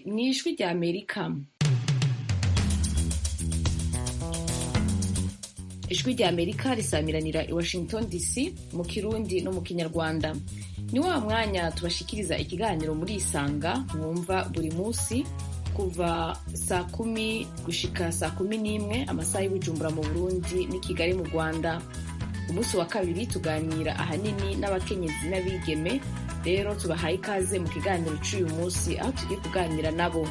mu ijwi rya amerika ijwi rya amerika risamiranira i washington dc mu kirundi no mu kinyarwanda ni wa mwanya tubashikiriza ikiganiro muri isanga mwumva buri munsi kuva saa kumi gushika saa kumi n'imwe amasaha y'ubujumbura mu burundi n'i kigali mu rwanda umunsi wa kabiri tuganira ahanini n'abakenyezi n'abigeme rero tubahaye ikaze mu kiganiro cy'uyu munsi aho tugiye kuganira nabo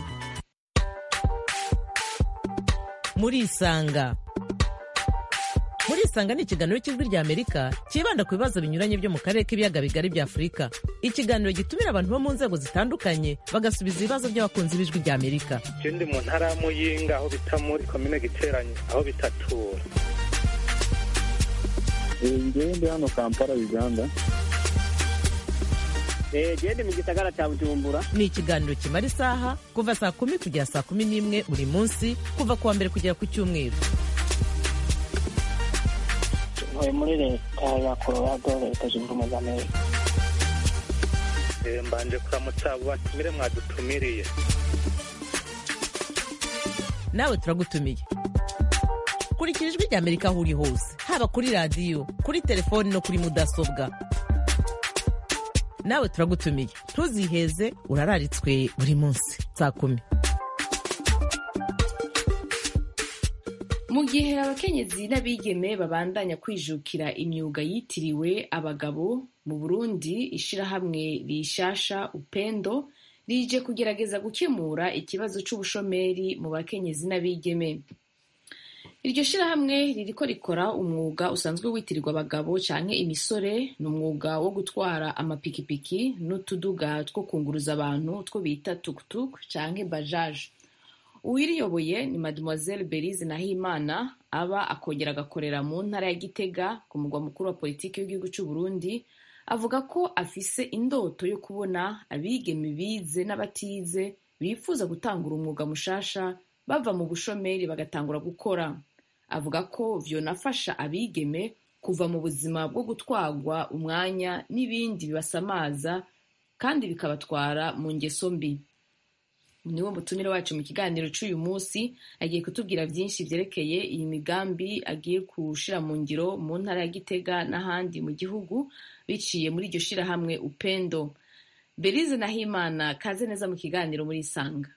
murisanga murisanga ni ikiganiro cy'ijwi rya amerika cyibanda ku bibazo binyuranye byo mu karere k'ibiyaga bigari bya afurika ikiganiro gitumira abantu bo mu nzego zitandukanye bagasubiza ibibazo by'abakunzi b'ijwi rya amerika ndi mu ntara ya muyinga aho bita muri komine giteranye aho bitatura ngewe ndi hano kampala uganda gende mu gisagara cya bujumbura ni ikiganiro kimara isaha kuva saa kumi kugera saa kumi n'imwe buri munsi kuva ku wa mbere kugera ku cyumweru ntuye muri leta ya colorado leta zunze ubumwe za amerika mbanje kuramutsa abo batumire mwadutumiriye nawe turagutumiye kurikira ijwi rya amerika aho uri hose haba kuri radiyo kuri telefoni no kuri mudasobwa nawe turagutumiye ntuziheze urararitswe buri munsi saa kumi mu gihe abakenyezi n'abigeme babandanya kwijukira imyuga yitiriwe abagabo mu burundi ishirahamwe rishasha upendo rije kugerageza gukemura ikibazo c'ubushomeri mu bakenyezi n'abigeme iryo shirahamwe ririko rikora umwuga usanzwe witirirwa abagabo canke imisore ni umwuga wo gutwara amapikipiki n'utuduga two kunguruza abantu two bita tuktuk canke bajaje uwiriyoboye ni mademoiselle berize nahimana aba akongera agakorera mu ntara ya gitega ku mugwa mukuru wa politiki w'igihugu c'u burundi avuga ko afise indoto yo kubona abigeme bize n'abatize bifuza gutangura umwuga mushasha bava mu bushomeri bagatangura gukora avuga ko vyonafasha abigeme kuva mu buzima bwo gutwarwa umwanya n'ibindi bibasamaza kandi bikabatwara mu ngeso mbi niwo mutumire wacu mu kiganiro c'uyu munsi agiye kutubwira vyinshi vyerekeye iyi migambi agiye kushira mu ngiro mu ntara ya gitega n'ahandi mu gihugu biciye muri iryo shirahamwe upendo berize nahimana kaze neza mu kiganiro muri isanga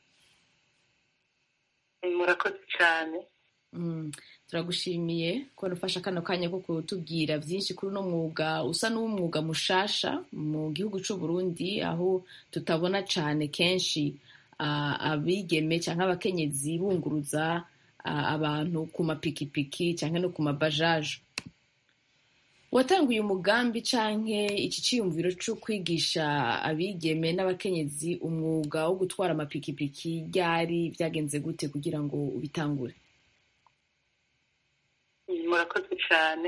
murakoze cyane turagushimiye ko nufasha kano kanya ko kutubwira byinshi kuri uno mwuga usa n'umwuga mushasha mu gihugu c'u Burundi aho tutabona cane kenshi abigeme cyangwa abakenyezi bunguruza abantu ku mapikipiki cyangwa no ku mabajaje watanguye umugambi canke iki ciyumviro co kwigisha abigeme n'abakenyezi umwuga wo gutwara amapikipiki ryari vyagenze gute kugira ngo ubitangure murakoze cyane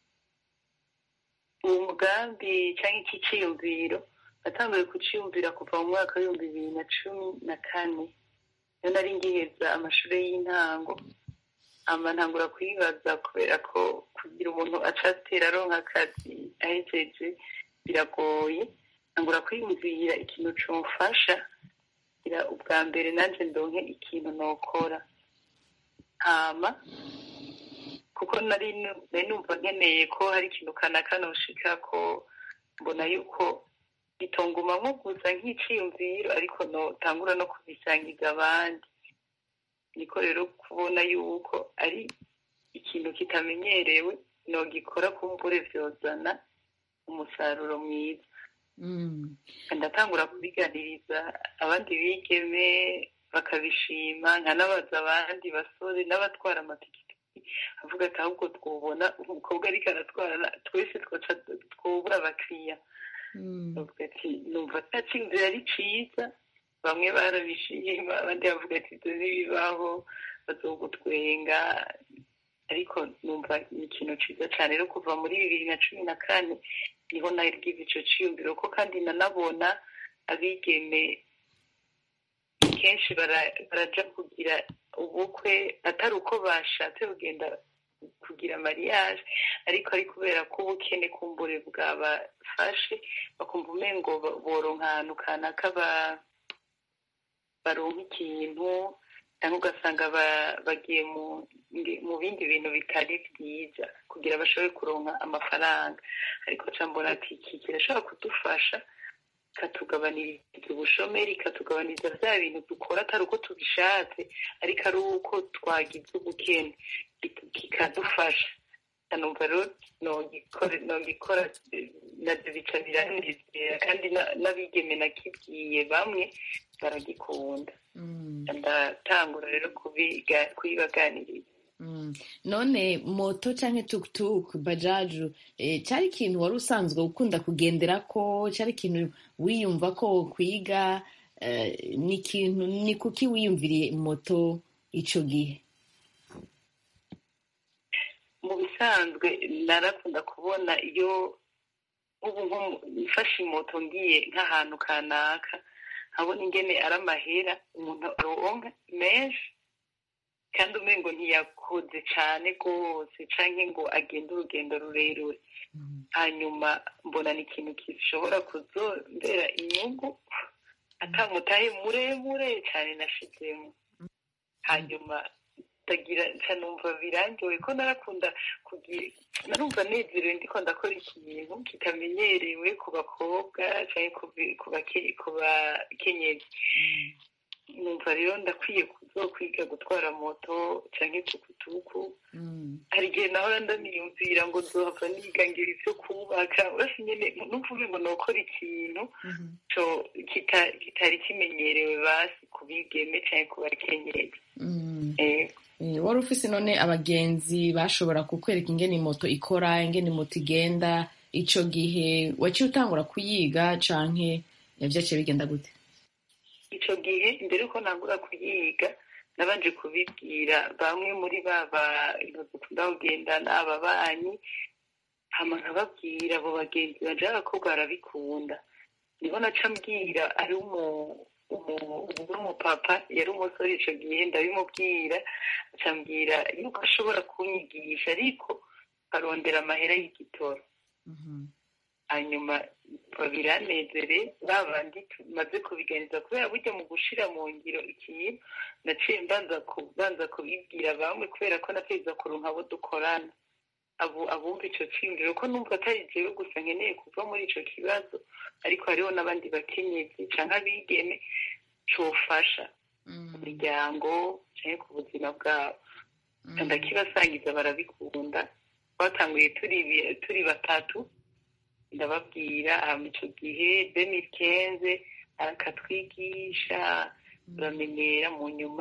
uwo mugambi cyangwa iki cyiyumviro natanguye kuciyumvira kuva mu mwaka w'ibihumbi bibiri na cumi na kane iyo nari ngiheza amashuri y'intango ama ntangura kuyibaza kubera ko kugira umuntu acatera aronka akazi ahejeje biragoye ntangura kwiyumvira ikintu comfasha kugira ubwa mbere nanjye ndonke ikintu nokora hama kuko nari numva nkeneye ko hari ikintu kanaka noshika ko mbona yuko bitonguma nko gusa nk'iciyumviro ariko notangura no kubisangiza abandi niko rero kubona yuko ari ikintu kitamenyerewe nogikora kumbure vyozana umusaruro mwiza ndatangura kubiganiriza abandi bigeme bakabishima nkanabaza abandi basore n'abatwara amapikipiki avuga ati ahubwo twubona umukobwa ariko aratwara twese twubura abakiriya bavuga ati numva atacyinzira ari ciza bamwe barabishima abandi bavuga ati ibyo ntibibaho bazogutwenga ariko numva ni ikintu ciza cyane rero kuva muri bibiri na cumi na kane niho nagize ico ciyumviro ko kandi nanabona abigeme kenshi baraja kugira ubukwe atari uko bashatse kugenda kugira mariage ariko ari kubera ko ubukene kumbure bwabafashe bakumva umengo boronka ahantu kanaka baronka ikintu cyangwa ugasanga ba- bagiye mu mu bindi bintu bitari byiza kugira bashobore kuronka amafaranga ariko ca mbona ati iki kirashobora kudufasha ikatugabaniriza ubushomeri ikatugabaniriza bya bintu dukora atari uko tubishatse ariko ari uko twagize ubukene kik- kikadufasha numva rero nogikora nogikora eh, navyo bica biranezera kandi na- n'abigeme nakibwiye bamwe baragikunda Mm. ndatangura rero kubiga- kubibaganiriza Mm. none moto canke tuktuk bajaju eh, cari ikintu wari usanzwe ukunda kugenderako cari ikintu wiyumva ko kwiga eh, ni ikintu ni kuki wiyumviriye moto ico gihe mu bisanzwe narakunda kubona iyo ubu nko mu- mfashe moto ngiye nk'ahantu kanaka nkabona ingene ari amahera umuntu aronka menshi kandi umengo ntiyakoze cane rwose canke ngo agende urugendo rurerure hanyuma mbona ni ikintu gishobora kuzombera inyungu atamutahe muremure cane nashizemo hanyuma ndagira nca numva birangiwe ko narakunda kugira narumva nezerewe ndiko ndakora ikintu kitamenyerewe ku bakobwa canke ku bi- ku bake- ku bakenyezi numva rero ndakwiye kuzokwiga gutwara moto canke tukutuku Mm. hari igihe nahora ndaniyumvira ngo nzohava niga ngira ivyo kubaka uretse nyene numvuge ngo nokora ikintu Mhm. co kita- kitari kimenyerewe basi ku bigeme canke ku bakenyezi Mm. Eh, Eh, wari ufise none abagenzi bashobora kukwereka ingene moto ikora ingene moto igenda ico gihe waciye utangura kuyiga canke vyaciye bigenda gute ico gihe mbere yuko ntangura kuyiga nabanje kubibwira bamwe muri baba dukunda kugendana ababanyi hama nkababwira abo bagenzi banje b'abakobwa barabikunda nibo naca mbwira ari umu umu- ubu n'umupapa yari umusore ico gihe ndabimubwira aca mbwira yuko ashobora kunyigisha ariko arondera amahera y'igitoro hanyuma biranezere babandi tumaze kubiganiza kubera burya mu gushira mu ngiro ikintu naciye mbanza kubanza kubibwira bamwe kubera ko nateza kuronka abo dukorana abo abumva ico ciyumviro ko numva atari jewe gusa nkeneye kuva muri ico kibazo ariko hariho n'abandi bakenyezi canke abigeme cofasha ku miryango canke ku buzima bwabo ndakibasangiza barabikunda twatanguye turi bi- turi batatu ndababwira hama ico gihe demikenze akatwigisha turamenyera mu nyuma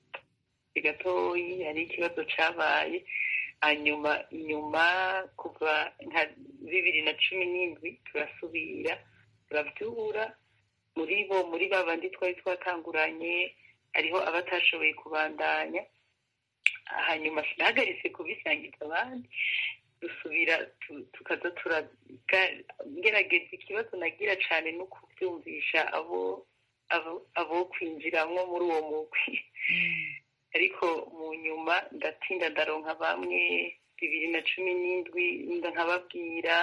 gatoyi hari ikibazo cabaye hanyuma inyuma kuva nka bibiri na cumi n'indwi turasubira turavyura muri bo muri ba bandi twari twatanguranye hariho abatashoboye kubandanya hanyuma sinahagaritse kubisangiza abandi dusubira tu- tukaza turaga- ngerageza ikibazo nagira cane no kuvyumvisha abo abo- abo kwinjiramwo muri uwo mugwi ariko mu nyuma ndatinda ndaronka bamwe bibiri na cumi n'indwi nda nkababwira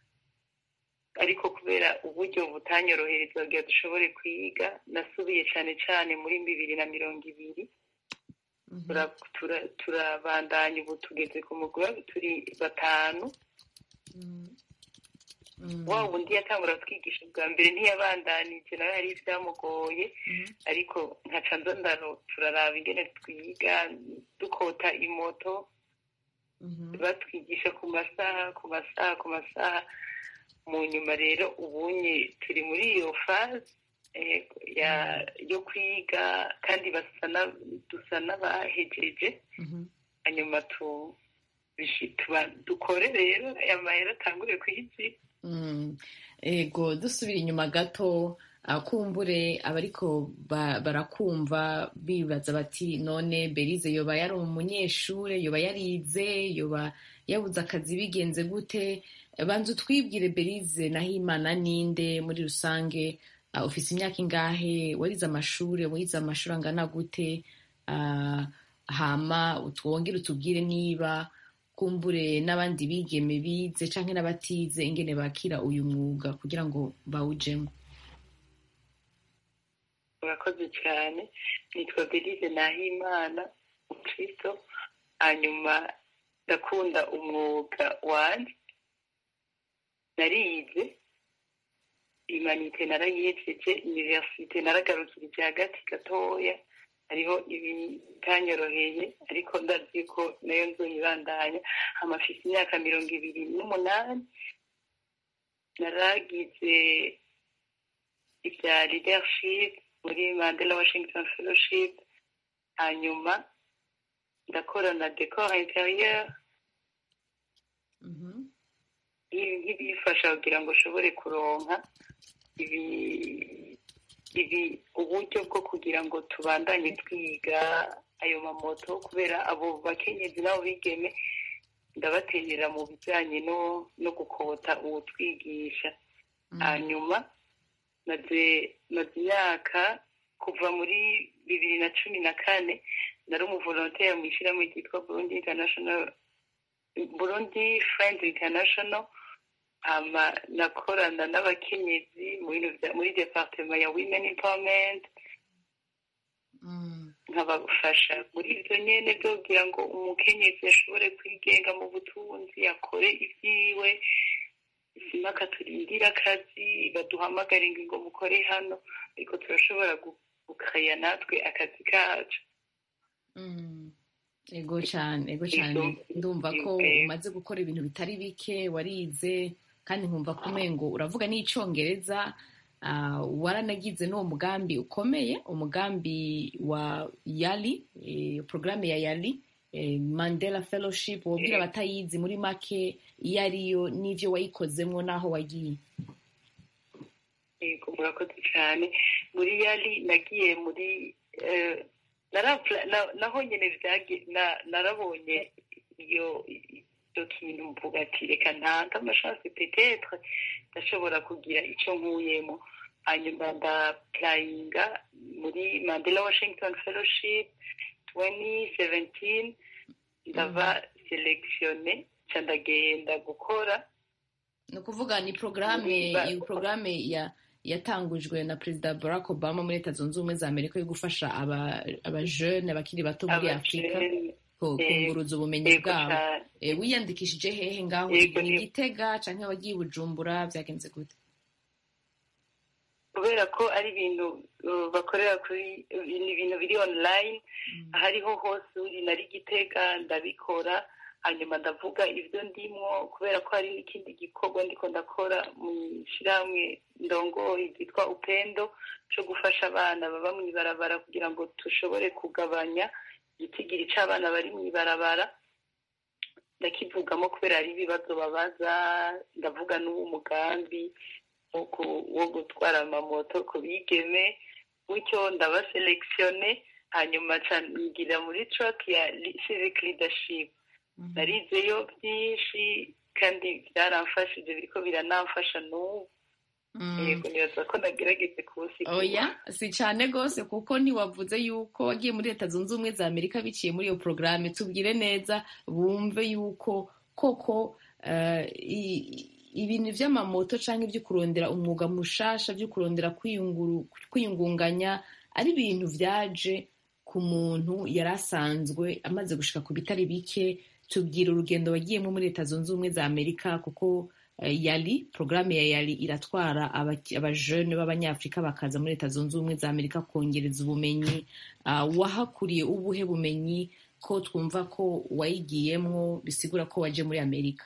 ariko kubera uburyo butanyorohereza kugira dushobore kwiga nasubiye cane cane muri bibiri na mirongo ibiri Tura- tura- turabandanya ubu tugeze ku mugwi wa- turi batanu wa wundi yatangura kutwigisha bwa mbere ntiyabandanije nawe hari ivyamugoye ariko nkaca nza ndaro turaraba ingene twiga dukota imoto batwigisha ku masaha ku masaha ku masaha mu nyuma rero ubunye turi muri iyo faze eh, ya- yo kwiga kandi basa na- dusa n'abahejeje hanyuma tu bishi- tuba- dukore rero aya mahera atangure kwigira Mm. ego dusubira inyuma gato ah, kumbure abariko ba- barakumva bibaza bati none berize yoba yari umunyeshure yoba yarize yoba yabuze akazi bigenze gute banza utwibwire berize naho imana ninde muri rusange ah, ufise imyaka ingahe warize amashure wize amashuri angana gute Ah, hama utwongere utubwire niba kumbure n'abandi bigeme bize canke n'abatize ingene bakira uyu mwuga kugira ngo bawujemo urakoze cyane nitwa belize nahimana umukristo hanyuma ndakunda umwuga wanjye narize imanite narayihejeje universite naragarukirije hagati gatoya hariho ibitanyoroheye ariko ndazi ko nayo nzoyibandanya amafise imyaka mirongo ibiri n'umunani naragize ibya leadership muri mandela washington fellowship hanyuma ndakora na decor interieur nk'ibifasha kugira ngo ushobore kuronka ibi ibi uburyo bwo kugira ngo tubandanye twiga ayo mamoto kubera abo bakenyezi nabo bigeme ndabaterera mu bijyanye no no gukota uwutwigisha hanyuma maze maze imyaka kuva muri bibiri na cumi na kane nari umuvolontere mu ishyirahamwe ryitwa burundi international burundi friends international hama nakorana n'abakenyezi mu bintu bya- muri departement ya women empowerment nkabafasha muri ibyo nyene byo kugira ngo umukenyezi ashobore kwigenga mu butunzi akore ibyiwe sima akaturindira akazi baduhamagare ngo ngo mukore hano ariko turashobora gu- gukaya natwe akazi kacu ego cyane ego cyane Ego. ndumva ko Ego. umaze gukora ibintu bitari bike warize kandi nkumva ko umengo uravuga n'icyongereza ah, waranagize n'uwo mugambi ukomeye umugambi wa yali eh, porogaramu ya yali eh, mandela fellowship wabwira Ego. abatayizi muri make iyo ariyo n'ibyo wayikozemo n'aho wagiye yego murakoze cyane muri yari nagiye muri eh, narapla- na- naho nyine byagi- na- narabonye iyo icyo kintu mvuga ati reka ntange amashansi petetre ndashobora kugira icyo nkuyemo hanyuma ndapurayinga muri mandela washington fellowship 2017 ndaba selekisiyone nca ndagenda gukora ni ukuvuga ni porogaramu Ba- iyi porogaramu ya yatangujwe na perezida barack obama muri leta zunze ubumwe za amerika yo gufasha aba- abajene bakiri bato muri afurika abajene ku- eh, kunguruza ubumenyi yego bwabo cyane Eh, wiyandikishije hehe ngaho Yego, ni ni- igitega cyangwa wagiye i bujumbura byagenze gute kubera ko ari ibintu uh, bakorera kuri ni ibintu biri online aho ariho hose uri nari gitega ndabikora hanyuma ndavuga ibyo ndimwo kubera ko hari n'ikindi gikorwa ndiko ndakora mu ishyirahamwe ndongoye ryitwa upendo cyo gufasha abana baba mu ibarabara kugira ngo dushobore kugabanya igitigiri cy'abana bari mu ibarabara ndakivugamo kubera hari ibibazo babaza ndavuga n'uwo mugambi wo ku- wo gutwara amamoto ku bigeme gutyo ndabaselekisiyone hanyuma nca ngira muri track ya li- civic leadership narizeyo byinshi kandi byaramfashije biriko biranamfasha n'ubu Mm. yego nibaza ko nagerageze kubusigura oya si cyane rwose kuko ntiwavuze yuko wagiye muri leta zunze ubumwe za amerika biciye muri iyo porogaramu tubwire neza bumve yuko koko eh, i- ibintu by'amamoto cyangwa ibyo kurondera umwuga mushasha byo kurondera kwiyunguru- kwiyungunganya ari ibintu byaje ku muntu yari asanzwe amaze gushika ku bitari bike tubwira urugendo wagiyemo muri leta zunze ubumwe za amerika kuko eh, yali porogaramu ya yali iratwara abaki- abajene b'abanyafurika bakaza muri leta zunze ubumwe za amerika kongereza ubumenyi Ah, wahakuriye ubuhe bumenyi ko twumva ko wayigiyemwo bisigura ko waje muri amerika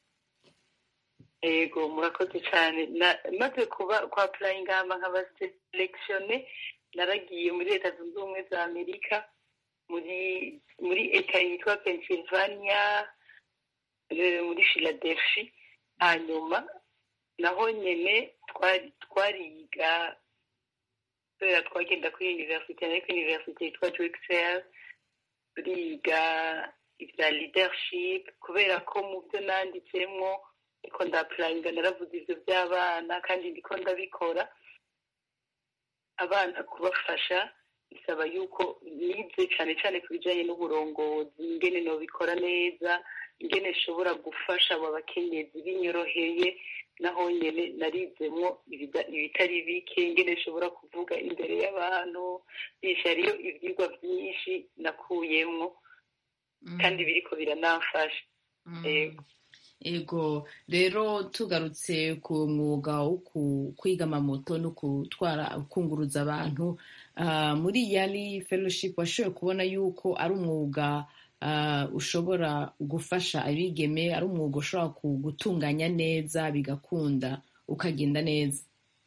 yego murakoze cyane Na- maze kuba kwa purayinga hama nkaba selekisiyone naragiye muri leta zunze ubumwe za amerika muri muri eta yitwa pennsylvania eh, muri philadelphia hanyuma naho nyene twari- twariga kubera twagenda kuri universite ariko universite yitwa drixel turiga ibya leadership kubera ko mu byo nanditsemwo ariko ndapurayinga naravuze ibyo by'abana kandi ndiko ndabikora abana kubafasha bisaba yuko nize cyane cyane ku bijyanye n'uburongozi ingene nobikora neza ingene nshobora gufasha abo bakenyezi binyoroheye naho nyene narizemwo ibida- ibitari bike ingene nshobora kuvuga imbere y'abantu bisha hariyo ivyigwa vyinshi nakuyemwo kandi biriko biranamfasha Yego. ego rero tugarutse ku mwuga wo ku- kwiga amamoto no gutwara kunguruza abantu ah, muri yali fellowship washoboye kubona yuko ari umwuga ah, ushobora gufasha abigeme ari umwuga ushobora ku- gutunganya neza bigakunda ukagenda neza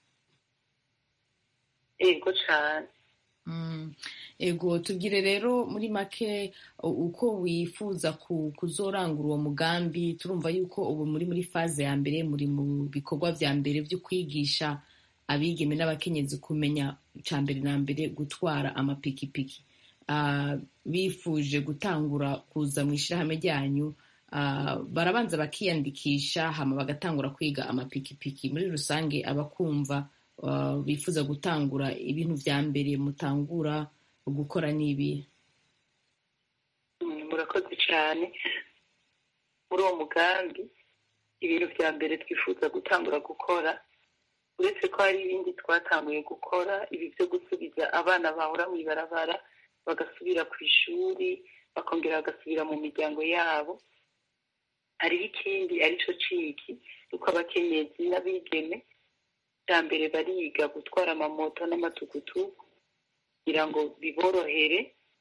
ego cane Mm. ego tubwire rero muri make u- uko wifuza ku- kuzorangura uwo mugambi turumva yuko ubu muri muri faze ya mbere muri mu bikorwa vya mbere vyo kwigisha abigeme n'abakenyezi kumenya ca mbere na mbere gutwara amapikipiki Ah, bifuje gutangura kuza mu ishirahamwe ryanyu ah, barabanza bakiyandikisha hama bagatangura kwiga amapikipiki muri rusange abakumva ah, bifuza gutangura ibintu vya mbere mutangura gukora n'ibi Mm, murakoze cane muri uwo mugambi ibintu vya mbere twifuza gutangura gukora uretse ko hari ibindi twatanguye gukora ibi vyo gusubiza abana bahora mw'ibarabara bagasubira ku ishuri bakongera bagasubira mu miryango yabo hariho ikindi arico ciki yuko abakenyezi n'abigeme bwa mbere bariga gutwara amamoto n'amatukutuku kugira ngo biborohere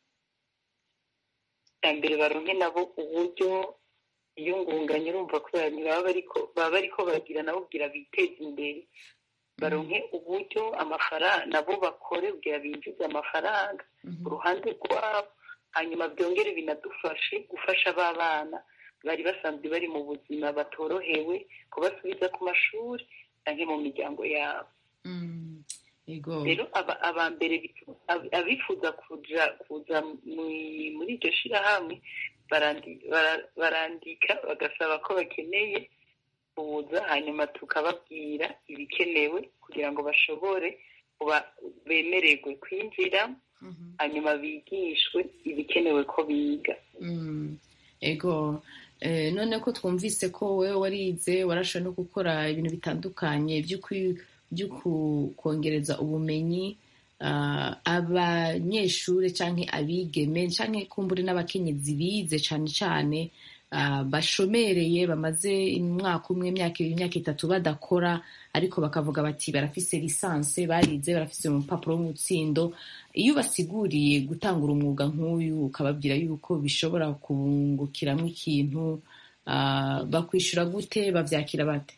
bwa mbere baronke nabo uburyo iyungunganya urumva kubera ntibaba bariko baba bariko bagira nabo kugira biteze imbere baronke uburyo amafaranga nabo bakore kugira binjize amafaranga ku ruhande rwabo hanyuma byongere binadufashe gufasha ba bana bari basanzwe bari mu buzima batorohewe kubasubiza ku mashuri canke mu miryango yabo Mm. ego rero aba aba mbere bifu- ab- abifuza kuja kuza mwi- muri iryo shirahamwe barandi- bara- barandika bagasaba ko bakeneye kuza hanyuma tukababwira ibikenewe kugira ngo bashobore kuba bemererwe kwinjira Mhm. hanyuma bigishwe ibikenewe ko biga Mm. ego eh, none ko twumvise ko wewe warize warashoboye no gukora ibintu bitandukanye byo kwi- byo ku- kongereza ubumenyi ah, abanyeshure canke abigeme canke kumbure n'abakenyezi bize cane cane ah, bashomereye bamaze umwaka umwe imyaka ibiri imyaka itatu badakora ariko bakavuga bati barafise lisanse barize barafise umupapuro w'umutsindo iyo basiguriye gutangura umwuga nk'uyu ukababwira yuko bishobora kubungukiramwo ikintu ah, bakwishura gute bavyakira bate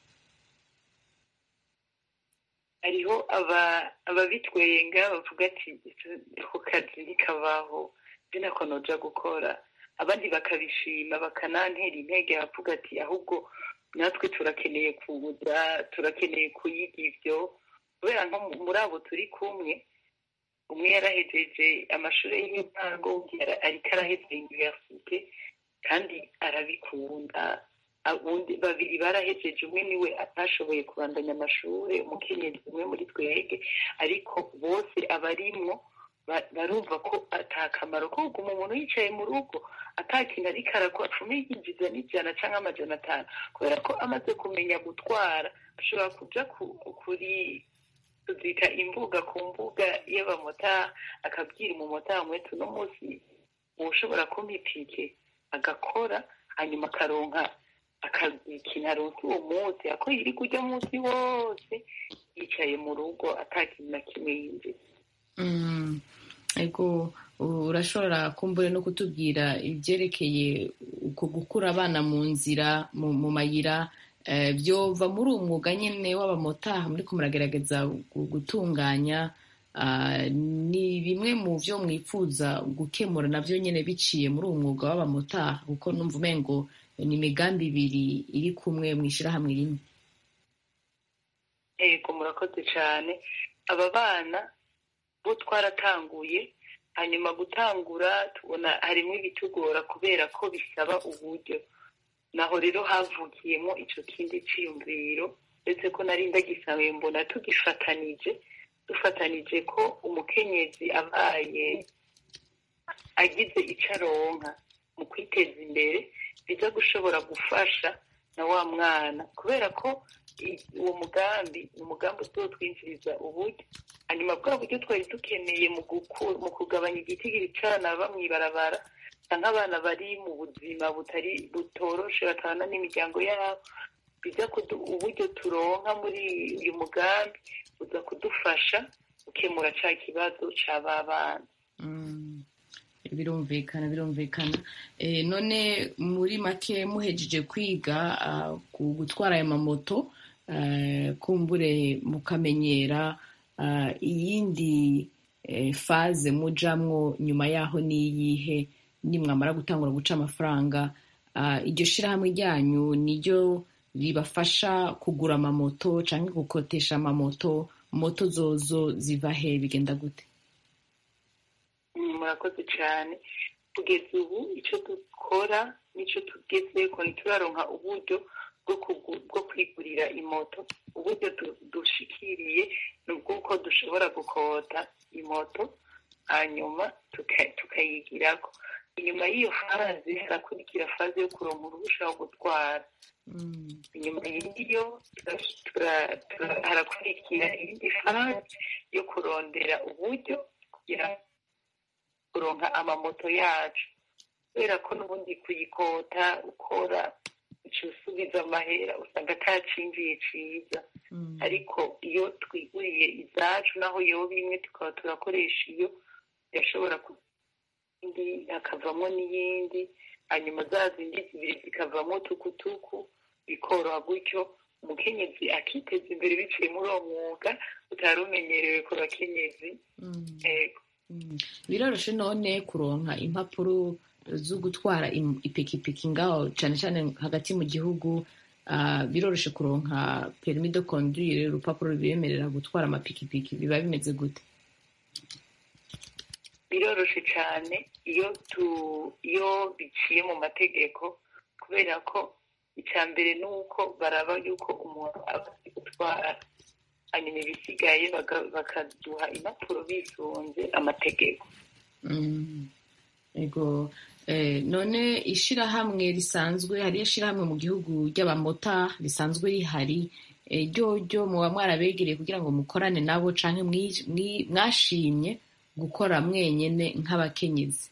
hariho aba- ababitwenga bavuga ati ako kazi ntikabaho nzi nako noja gukora abandi bakabishima bakanantera intege bavuga ati ahubwo natwe turakeneye kuza turakeneye kuyiga ivyo kubera nko mu- muri abo turi kumwe umwe yarahejeje amashuri y'intango undi yara- ariko araheza universite kandi arabikunda ubundi babiri barahejeje umwe niwe atashoboye kubandanya amashuri umukenyezi umwe muri twege ariko bose abarimwo ba- barumva ko atakamaro ko kuguma umuntu yicaye mu rugo atakintu ariko arakora apfume yinjiza n'ijana cyangwa amajana atanu kubera ko amaze kumenya gutwara ashobora kuja ku- kuri tuzita imbuga ku mbuga y'abamotari akabwira umumotari umwe tuno munsi ushobora kumpa itike agakora hanyuma akaronka akazikintu aronse uwo munsi ako yiri kujya munsi wose yicaye mu rugo atakintu na kimwe yinjiza Mm, ego urashobora kumbure no kutubwira ibyerekeye uko gukura abana mu nzira mu, mu mayira eh, byova muri uwo mwuga nyene w'abamotaha muriko muragerageza gu- gutunganya ah, ni bimwe mu vyo mwifuza gukemura navyo nyene biciye muri uwo mwuga w'abamotaha kuko numva umengo ni imigambi ibiri iri kumwe mw'ishirahamwe rimwe yego murakoze cyane aba bana bo twaratanguye hanyuma gutangura tubona harimo ibitugora kubera ko bisaba uburyo naho rero havukiyemo icyo kindi cyiyumviro uretse ko nari ndagisabe mbona tugifatanije dufatanije ko umukenyezi abaye agize icyo aronka mu kwiteza imbere biza gushobora gufasha na wa mwana kubera ko i- uwo mugambi ni umugambi uzotwinjiriza uburyo hanyuma bwa buryo twari dukeneye mu guku- mu kugabanya igitigiri c'abana baba mw'ibarabara canke abana bari mu buzima butari butoroshe batabana n'imiryango yabo biza kudu uburyo turonka muri uyu mugambi buza kudufasha gukemura ca kibazo c'aba bana Mm. birumvikana birumvikana Eh, none muri make muhejeje kwiga ah, ku gutwara aya mamoto eh, kumbure mukamenyera ah, iyindi eh, faze mujamwo nyuma yaho niyihe nimwamara gutangura guca amafaranga Ah, iryo shirahamwe ryanyu niryo ribafasha kugura amamoto canke gukotesha amamoto moto zozo ziva he bigenda gute Mm, murakoze cyane kugeza ubu icyo dukora n'icyo tugezeko ntituraronka uburyo bwo kugu- bwo kwigurira imoto uburyo du- dushikiriye ni ubw'uko dushobora gukota imoto hanyuma tuka- tukayigirako inyuma y'iyo faze harakurikira faze yo kuronka uruhusha rwo gutwara inyuma y'iyo tura- tura- tura- harakurikira iyindi faze yo kurondera uburyo kugira kuronka amamoto yacu kubera ko n'ubundi kuyikota ukora uca usubiza amahera usanga atacinjiye ciza ariko iyo twiguriye izacu naho yoba imwe tukaba turakoresha iyo irashobora ku- indi hakavamo n'iyindi hanyuma za zindi zibiri zikavamo tukutuku bikoroha gutyo umukenyezi akiteza imbere biciye muri uwo mwuga utari umenyerewe ku bakenyezi yego Mm. biroroshe none kuronka impapuro zo gutwara im- ipikipiki ngaho cane cane hagati mu gihugu ah, biroroshe kuronka permis de conduire urupapuro rubemerera gutwara amapikipiki biba bimeze gute biroroshe cyane iyo tu iyo biciye mu mategeko kubera ko icya mbere ni uko baraba yuko umuntu aba azi gutwara hanyuma ibisigaye baga- bakaduha impapuro bisunze amategeko Mm. ego eh, none ishirahamwe risanzwe hariyo ishirahamwe mu gihugu ry'abamota risanzwe rihari eh, ryoryo muba mwarabegereye kugira ngo mukorane nabo canke mwi- mwi- mwashimye gukora mwenyene nk'abakenyezi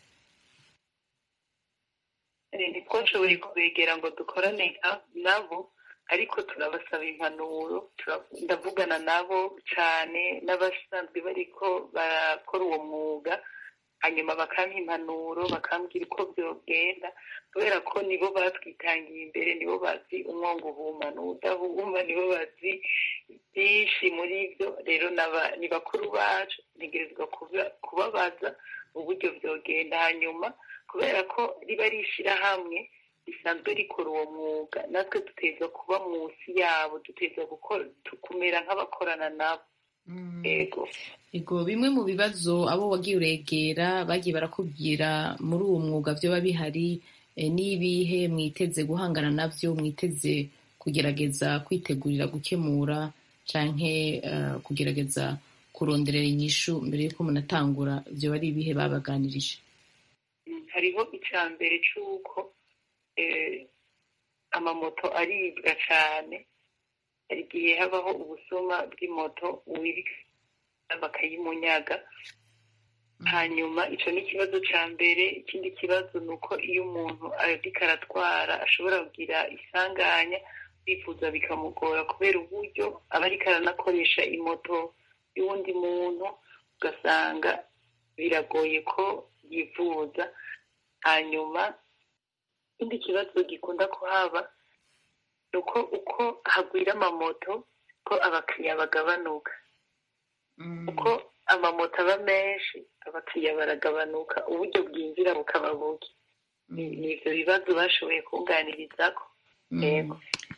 Eh, ntitwashoboye kubegera ngo dukorane nka- nabo ariko turabasaba impanuro tura- ndavugana nabo cyane n'abasanzwe bariko barakora uwo mwuga hanyuma bakampa impanuro bakambwira uko byogenda kubera ko nibo batwitangiye imbere nibo bazi umwongo uhuma n'udahuma nibo bazi byinshi muri byo rero n'aba- ni bakuru bacu ntegerezwa kuba- kubabaza uburyo byogenda hanyuma kubera ko riba ari ishyirahamwe risanzwe rikora uwo mwuga natwe duteza kuba munsi yabo duteza gukora kumera nk'abakorana nabo yego ego bimwe mu bibazo abo wagiye uregera bagiye barakubwira muri uwo mwuga vyoba bihari eh, n'ibihe mwiteze guhangana navyo mwiteze kugerageza kwitegurira gukemura canke eh, kugerageza kuronderera inyishu mbere yuko munatangura vyoba ari ibihe babaganirije Mm, hariho icya mbere cy'uko eh, amamoto aribwa cyane hari igihe habaho ubusuma bw'imoto uwibwa bakayimunyaga hanyuma icyo ni ikibazo cya mbere ikindi kibazo ni uko iyo umuntu ariko aratwara ashobora kugira isanganya kwifuza bikamugora kubera uburyo aba ariko aranakoresha imoto y'uwundi muntu ugasanga biragoye ko yivuza hanyuma ikindi kibazo gikunda kuhaba ni uko uko hagwira amamoto ko abakiriya bagabanuka uko amamoto aba menshi abakiriya baragabanuka uburyo bwinjira bukaba buke ni ni ibyo bibazo bashoboye kunganirizako yego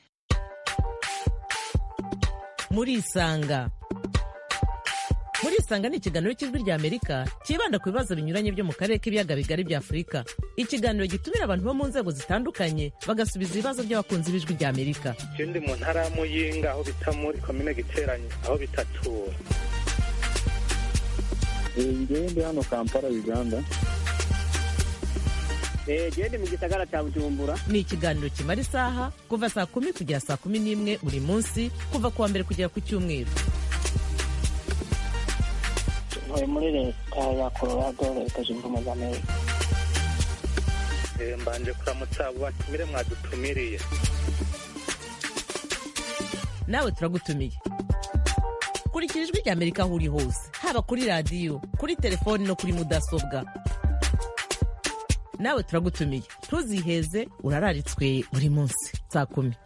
murisanga murisanga ni ikiganiro cy'ijwi rya amerika cyibanda ku bibazo binyuranye byo mu karere k'ibiyaga bigari bya afurika ikiganiro gitumira abantu bo mu nzego zitandukanye bagasubiza ibibazo by'abakunzi b'ijwi rya amerika je ndi mu ntara ya muyinga aho bita muri komine giteranyi aho bitatura njyewe ndi hano kampala uganda gende mu gisagara cya bujumbura ni ikiganiro kimara isaha kuva saa kumi kugera saa kumi n'imwe buri munsi kuva ku wa mbere kugera ku cyumweru ntuye muri leta ya colorado leta zunze ubumwe za amerika Eh, mbanje kuramutsa abo batumire mwadutumiriye nawe turagutumiye kurikira ijwi ry'amerika aho uri hose haba kuri radiyo kuri telefoni no kuri mudasobwa nawe turagutumiye ntuziheze urararitswe buri munsi saa kumi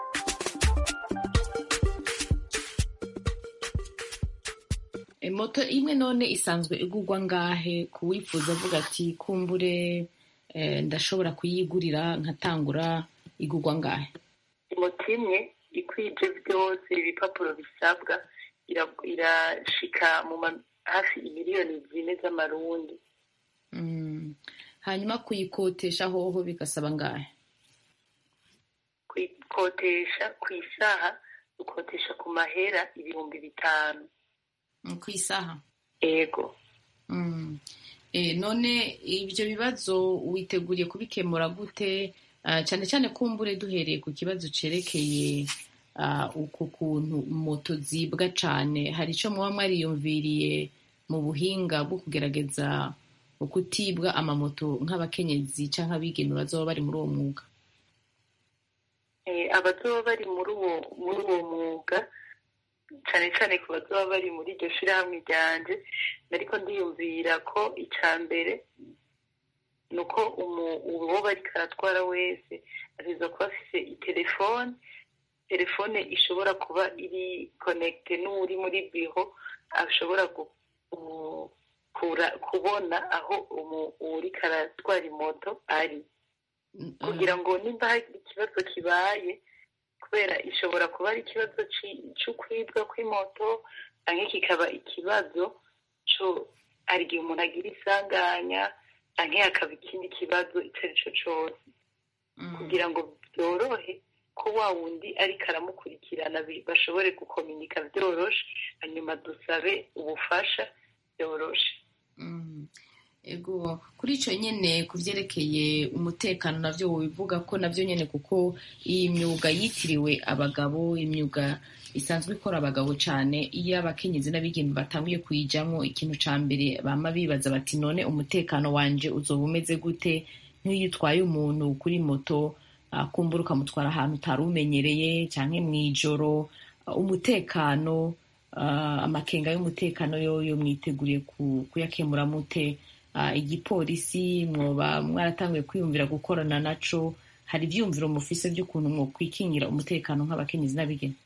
E, moto imwe none isanzwe igurwa ngahe ku wifuza avuga ati kumbure eh, ndashobora kuyigurira nkatangura igurwa ngahe moto imwe ikwije byose ibipapuro bisabwa ira- irashika mu ma- hafi miliyoni zine z'amarundi Mm. hanyuma kuyikotesha hoho bigasaba ngahe kuyikotesha ku isaha ukotesha ku mahera ibihumbi bitanu Mm, ku isaha ego Mm. Eh, none ibyo bibazo witeguriye kubikemura gute Ah, cyane cyane kumbure duhereye ku kibazo cerekeye ah, uku kuntu moto zibwa cane hari ico muba mwariyumviriye mu buhinga bwo kugerageza ukutibwa amamoto nk'abakenyezi canke abigeme bazoba bari muri uwo mwuga Eh, abazoba bari muri uwo muri uwo mwuga cyane cyane ku bazoba bari muri iryo shirahamwe ryanje nariko ndiyumvira ko ica mbere ni uko umu- uwo bariko aratwara wese ategerezwa kuba afise itelefone telefone ishobora kuba iri konekite n'uri muri biro ashobora gu- gu- kura- kubona aho umu- uwuriko aratwara imoto ari kugira ngo nimba hari ikibazo kibaye kubera ishobora kuba ari ikibazo ci- c'ukwibwa kw'imoto canke kikaba ikibazo co hari igihe umuntu agira isanganya canke hakaba ikindi kibazo ico ari co cose kugira ngo byorohe ko wa wundi ariko aramukurikirana bi- bashobore gukominika byoroshe hanyuma dusabe ubufasha byoroshe Mm. ego kuri icyo nyine ku byerekeye umutekano nabyo wivuga ko nabyo nyine kuko iyi myuga yitiriwe abagabo imyuga isanzwe ikora abagabo cyane iyo abakenyezi n'abigeme batanguye kuyijyamo ikintu cya mbere bama bibaza bati none umutekano wanje uzoba umeze gute nk'iyo utwaye umuntu kuri moto ah, kumbura ukamutwara ahantu utari umenyereye cyangwa mu ijoro ah, umutekano ah, amakenga y'umutekano yoyo mwiteguriye ku- kuyakemura mute Ah, igipolisi mwoba mwaratanguye kwiyumvira gukorana naco hari ivyiyumviro mufise vy'ukuntu mwokwikingira umutekano nk'abakenyezi n'abigeme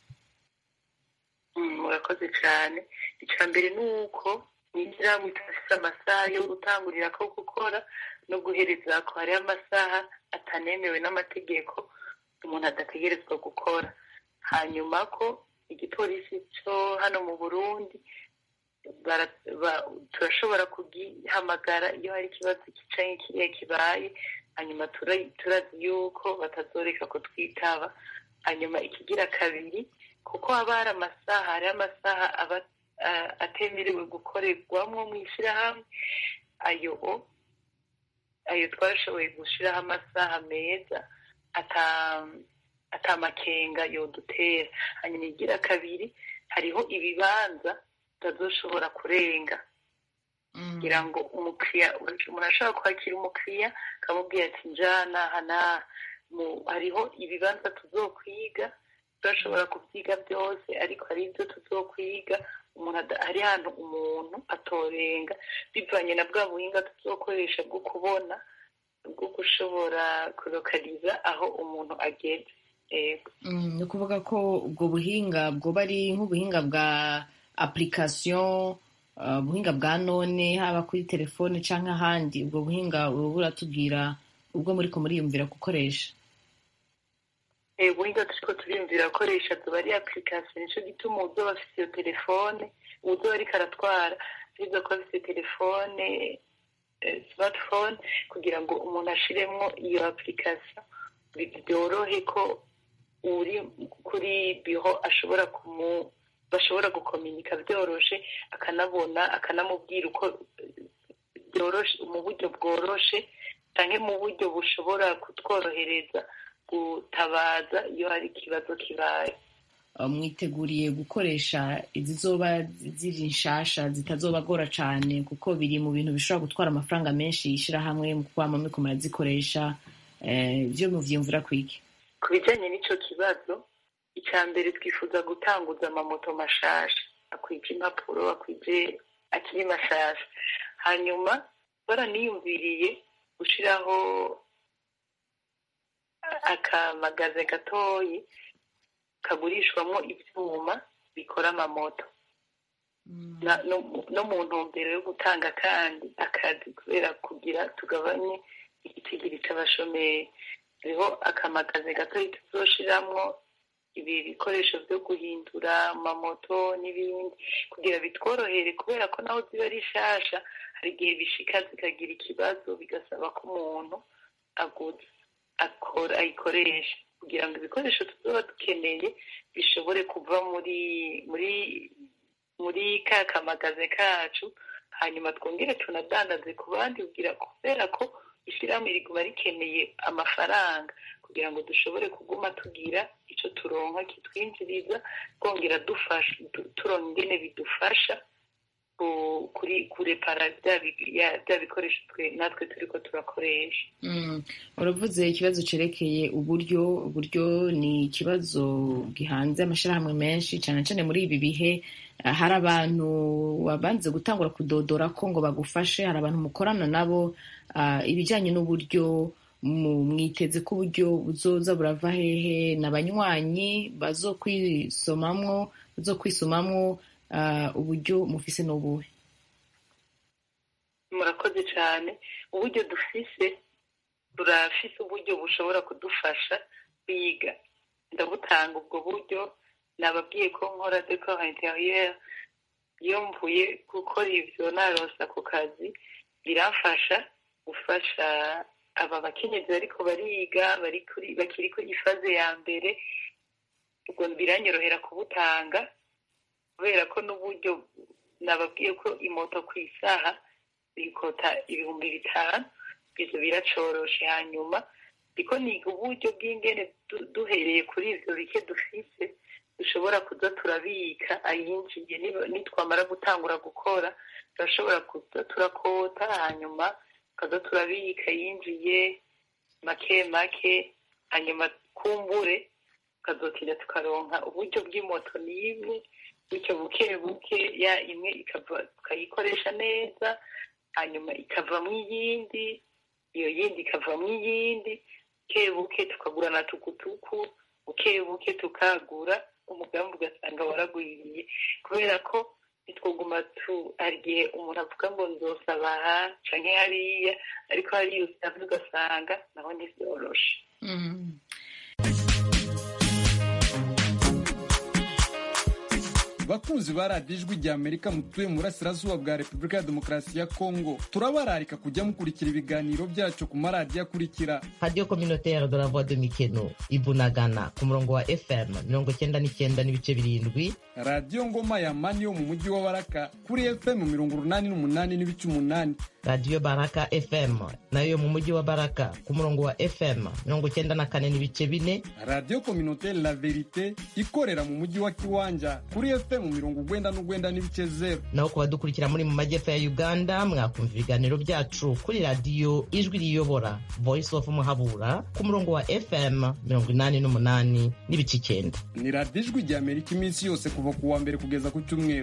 Mm, murakoze cyane icya mbere ni uko mw'ishyirahamwe idafise amasaha yo gutangurira ko gukora no guhereza ko hariho amasaha atanemewe n'amategeko umuntu adategerezwa gukora hanyuma ko igipolisi cyo hano mu burundi bara- ba- turashobora kugihamagara iyo hari ikibazo kicaye kiriya kibaye hanyuma tura- turazi yuko batazoreka kutwitaba hanyuma ikigira kabiri kuko haba hari amasaha hariho amasaha aba ah, atemerewe gukorerwamo mu ishyirahamwe ayo o- ayo twashoboye gushyiraho amasaha meza ata atamakenga yodutera hanyuma igira kabiri hariho ibibanza utazoshobora kurenga kugira ngo umukiriya umuntu ashobora kwakira umukiriya akamubwira ati njana aha n'aha Mu- hariho ibibanza tuzokwiga turashobora kubyiga byose ariko hari ibyo tuzokwiga umuntu ada- hari ahantu umuntu atorenga bivanye na bwa buhinga tuzokoresha bwo kubona bwo gushobora kurokariza aho umuntu ageze yego Mm, ni ukuvuga ko ubwo buhinga bwoba ari nk'ubuhinga bwa application uh, ubuhinga bwa none haba kuri telefone canke ahandi ubwo buhinga uba buratubwira ubwo muriko muriyumvira gukoresha Eh, ubuhinga turiko turiyumvira gukoresha zoba ari application nico gituma uzoba afise iyo telefone uzoba ariko aratwara arizo kuba afise telefone eh, smartphone kugira ngo umuntu ashiremwo iyo application bi- byorohe ko uri kuri biro ashobora kumu bashobora gukominika byoroshe akanabona akanamubwira uko eh, byoroshe mu buryo bworoshe canke mu buryo bushobora kutworohereza gutabaza iyo hari ikibazo kibaye mwiteguriye gukoresha izizoba ziri nshasha zitazobagora cane kuko biri mu bintu bishobora gutwara amafaranga menshi yishirahamwe mu kwama muriko murazikoresha vyo muvyiyumvira kwiki ku bijanye n'ico kibazo icya mbere twifuza gutanguza amamoto mashasha akwije impapuro akwije akiri mashasha hanyuma baraniyumviriye gushiraho akamagaze gatoyi kagurishwamo ivyuma bikora amamoto no mu ntumbero yo gutanga kandi akazi kubera kugira tugabanye igitigiri c'abashomeri hariho akamagaze gatoyi tuzoshiramwo ibi bikoresho vyo guhindura amamoto n'ibindi kugira bitworohere kubera ko naho ziba ari nshasha hari igihe bishika zikagira ikibazo bigasaba ko umuntu aguze akora ayikoresha kugira ngo ibikoresho tuzoba dukeneye bishobore kuva muri muri muri ka kamagaze kacu hanyuma twongere tunadandaze ku bandi kugira kubera ko ishyirahamwe riguma rikeneye amafaranga kugira ngo dushobore kuguma tugira icyo turonka kitwinjiriza twongera dufasha turonka ingene bidufasha kuri kurepara bya bikoresho natwe turiko turakoresha uravuze ikibazo cerekeye uburyo uburyo ni ikibazo gihanze amashirahamwe menshi cyane cyane muri ibi bihe hari abantu wabanze gutangura kudodora ko ngo bagufashe hari abantu mukorana nabo ibijyanye n'uburyo mwiteze ko uburyo buzoza burava hehe n'abanywanyi bazokwisomamwo bazokwisomamwo uburyo mufise n'ubuhe murakoze cyane uburyo dufise turafise uburyo bushobora kudufasha kwiga ndabutanga ubwo buryo nababwiye ko nkora decor interieur iyo mvuye gukora ivyo naronsa ku kazi biramfasha gufasha aba bakenyezi bariko bariga bakiri kuri ifaze ya mbere ubwo biranyorohera kubutanga kubera ko n'uburyo nababwiye ko imoto ku isaha bikota ibihumbi bitanu ivyo biracoroshe hanyuma ndiko niga uburyo bw'ingene duhereye kuri ivyo bike dufise dushobora kuza turabika ayinjiye nitwamara gutangura gukora turashobora kuza turakota hanyuma tukaza turabika yinjiye make make hanyuma kumbure tukazotinda tukaronka uburyo bw'imoto n'imwe bityo buke buke ya imwe ikava tukayikoresha neza hanyuma ikavamwo iyindi iyo yindi ikavamwo iyindi buke buke tukagura na tukutuku buke buke tukagura umugambi ugasanga waragwiriye kubera ko nitwoguma tu hari igihe umuntu avuga ngo nzosaba aha canke hariya ariko hariya usavye ugasanga naho ntivyoroshe bakunzi ba radiyo ijwi rya amerika mutuye mu burasirazuba bwa repubulika ya demokarasi ya kongo turabararika kujya mukurikira ibiganiro byacu ku maradiyo akurikira radiyo communautaire de la voix de mikeno ibunagana ku murongo wa fm mirongo cyenda n'icyenda n'ibice birindwi radiyo ngoma ya mani yo mu mujyi wa baraka kuri fm mirongo urunani n'umunani n'ibice umunani radiyo baraka fm nayo mu mujyi wa baraka ku murongo wa fm mirongo cyenda na kane n'ibice bine radiyo communautaire la verite ikorera mu mujyi wa kiwanja kuri fm mirongo ugwenda n'ugwenda n'ibice zero naho ku badukurikira muri mu majyepfo ya uganda mwakumva ibiganiro byacu kuri radiyo ijwi riyobora voice of muhabura ku murongo wa fm mirongo inani n'umunani n'ibice icyenda ni radiyo ijwi rya amerika iminsi yose kuva ku wa mbere kugeza ku cyumweru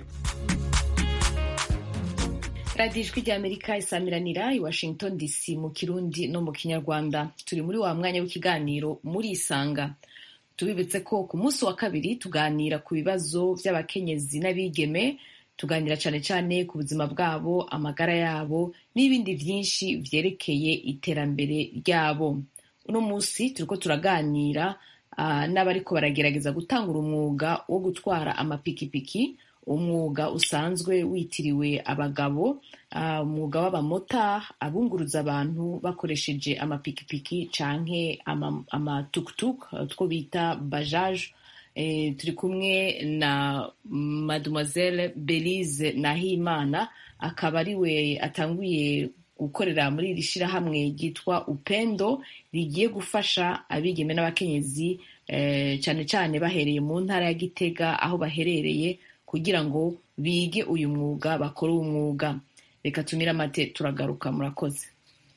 radiyo ijwi rya amerika isamiranira i washington dc mu kirundi no mu kinyarwanda turi muri wa mwanya w'ikiganiro muri isanga tubibutse ko ku munsi wa kabiri tuganira ku bibazo by'abakenyezi n'abigeme tuganira cyane cyane ku buzima bwabo amagara yabo n'ibindi byinshi byerekeye iterambere ryabo uno munsi turiko turaganira uh, n'abariko baragerageza gutangura umwuga wo gutwara amapikipiki umwuga usanzwe witiriwe abagabo umwuga w'abamota abunguruza abantu bakoresheje amapikipiki canke amatukutuk two bita bajaje turi kumwe na mademoiselle belize nahimana akaba ari we atanguye gukorera muri iri shyirahamwe ryitwa upendo rigiye gufasha abigeme n'abakenyezi cyane cyane bahereye mu ntara ya gitega aho baherereye kugira ngo bige uyu mwuga bakore uwo mwuga reka tumire amate turagaruka murakoze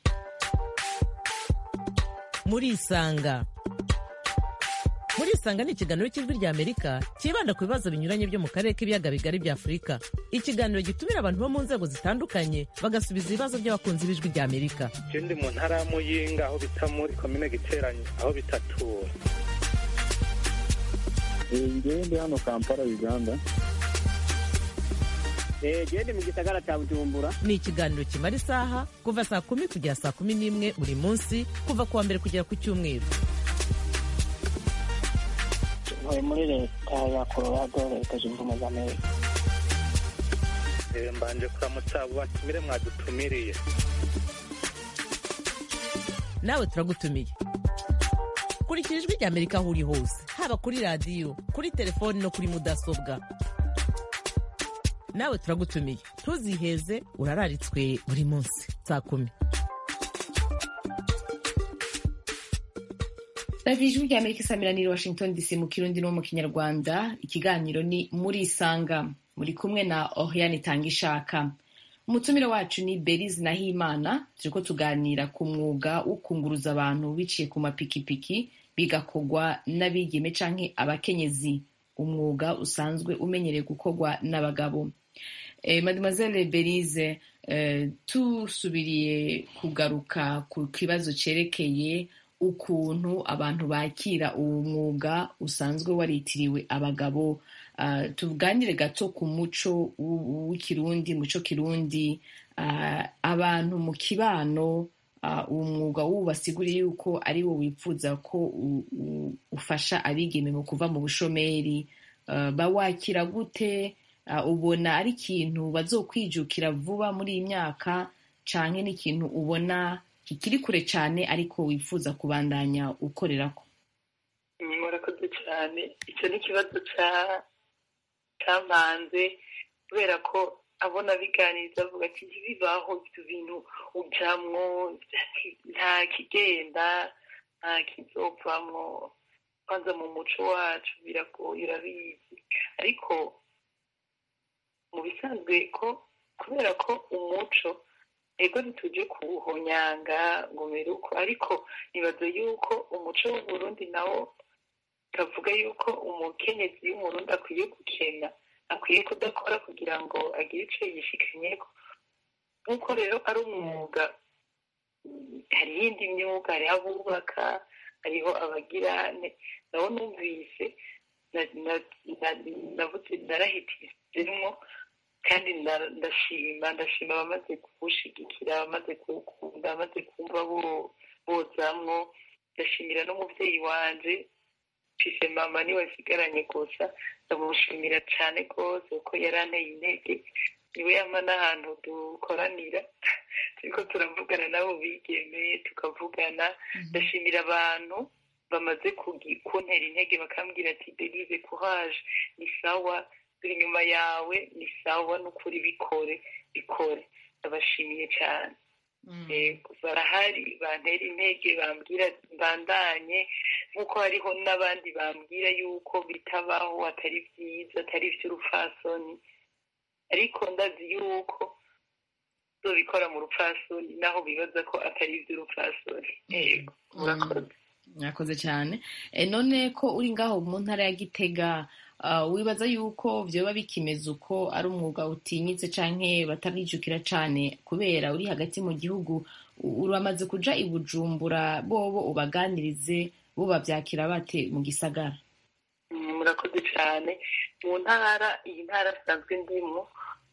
murisanga murisanga ni ikiganiro cy'ijwi rya amerika cyibanda ku bibazo binyuranye byo mu karere k'ibiyaga bigari bya afurika ikiganiro gitumira abantu bo mu nzego zitandukanye bagasubiza ibibazo by'abakunzi b'ijwi rya amerika ndi mu ntara ya muyinga aho bita muri komine giteranye aho bitatura ngewe ndi hano kampala uganda gende mu gisagara cya bujumbura ni ikiganiro kimara isaha kuva saa kumi kugera saa kumi n'imwe buri munsi kuva ku wa mbere kugera ku cyumweru ntuye muri leta ya colorado leta zunze ubumwe za amerika mbanje kuramutsa abo batumire mwadutumiriye nawe turagutumiye kurikira ijwi rya amerika aho uri hose haba kuri radiyo kuri telefoni no kuri mudasobwa nawe turagutumiye ntuziheze urararitswe buri munsi saa kumi radiyo ijwi rya amerika isamiraniye washington dc mu kirundi no mu kinyarwanda ikiganiro ni muri isanga muri kumwe na oriane itanga ishaka umutumire wacu ni berize nahimana turi ko tuganira ku mwuga wo kunguruza abantu biciye ku mapikipiki bigakorwa n'abigeme canke abakenyezi umwuga usanzwe umenyereye gukorwa n'abagabo eh, mademoiselle berize eh, tusubiriye kugaruka ku kibazo cerekeye ukuntu abantu bakira uwo mwuga usanzwe waritiriwe abagabo uh, tuganire gato ku muco w'ikirundi muco kirundi uh, abantu mu kibano uh, uwo mwuga wubasiguriye yuko ari wo wifuza ko ufasha abigeme mu kuva mu bushomeri uh, bawakira gute uh, ubona ari ikintu bazokwijukira vuba muri iyi myaka canke n'ikintu ubona kikiri kure cyane ariko wifuza kubandanya ukorerako murakoze cyane icyo ni ikibazo cyamanze kubera ko abona biganiriza avuga ati ntibibaho ibyo bintu ujyamwo nta kigenda nta kizopfamwo kwanza mu muco wacu biragoye urabizi ariko mu bisanzwe ko kubera ko umuco ego ntitujye kuwuhonyanga ngo uko ariko nibaza yuko umuco w'uburundi nawo utavuga yuko umukenyezi w'umurundi akwiye gukena akwiye kudakora kugira ngo agire icyo yishikanyeko nk'uko rero ari umwuga hari iyindi myuga hariho abubaka hariho abagirane nabo numvise narahitizemwo kandi ndashima ndashima abamaze kuwushigikira abamaze kuwukunda abamaze kumva bozamwo ndashimira n'umubyeyi wanje mfise mama niwe nsigaranye gusa ndamushimira cyane rwose kuko yaranteye intege niwe yama n'ahantu dukoranira turiko turavugana nabo bigemeye tukavugana ndashimira abantu bamaze kuntera intege bakambwira ati derive courage ni sawa turi inyuma yawe ni sawa n'ukuri bikore bikore ndabashimiye cyane barahari bantera intege bambwira mbandanye nk'uko hariho n'abandi bambwira yuko bitabaho atari byiza atari iby'urupfasoni ariko ndazi yuko zobikora mu rupfasoni naho bibaza ko atari iby'urupfasoni yego murakoze murakoze cyane none ko uri ngaho mu ntara ya gitega wibaza yuko byoba bikimeze uko ari umwuga utinyitse canke batarijukira cane kubera uri hagati mu gihugu uramaze kuja i bujumbura bobo ubaganirize bo bavyakira bate mu gisagara murakoze cyane mu ntara iyi ntara asanzwe ndimo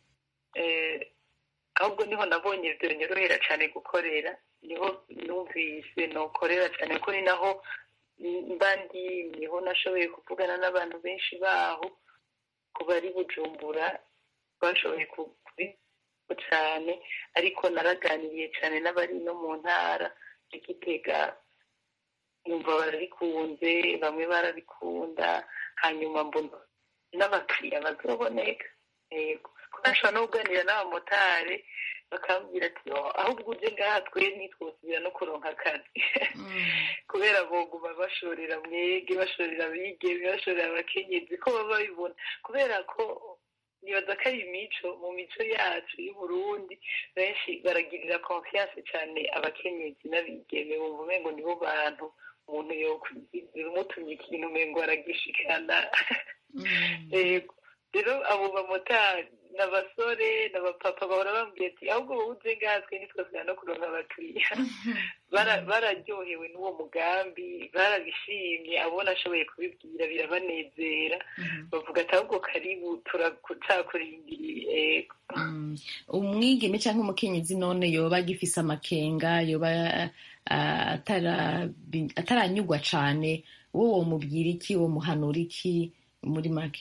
ahubwo niho nabonye byonyorohera cyane gukorera niho numvise nokorera cyane ko ni naho mba ndi niho nashoboye kuvugana n'abantu benshi baho ku bari bujumbura bashoboye kubiko cyane ariko naraganiriye cyane n'abari no mu ntara ya gitega numva barabikunze bamwe barabikunda hanyuma mbona n'abakiriya bazoboneka yego kuko nashobora no kuganira n'abamotari bakambwira ati "Oh, ahubwo uje ngaha twe ntitwosubira no kuronka akazi kubera boguma bashorera mwege bashorera abigeme bashorera abakenyezi ko baba babibona kubera ko nibaza ko ari imico mu mico yacu y'uburundi benshi baragirira confiance cyane abakenyezi n'abigeme bumva umengo nibo bantu umuntu yokugira umutumye ikintu umengo aragishikana Yego. rero abo bamotari n'abasore n'abapapa bahora bambwiye ati ahubwo wowe uje ngaha twe ntitwasubira no kuronka abakiriya Bara- bararyohewe n'uwo mugambi barabishimye abona ashoboye kubibwira birabanezera bavuga ati ahubwo karibu turakucakurindiriye yego Mm. umwigeme cyangwa umukenyezi none yoba agifise amakenga yoba ah, atara- ataranyugwa cane wowe womubwira iki womuhanura iki muri make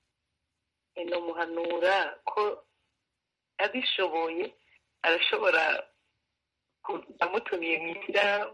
nomuhanura ko abishoboye arashobora ku- amutumiye mu ishyirahamwe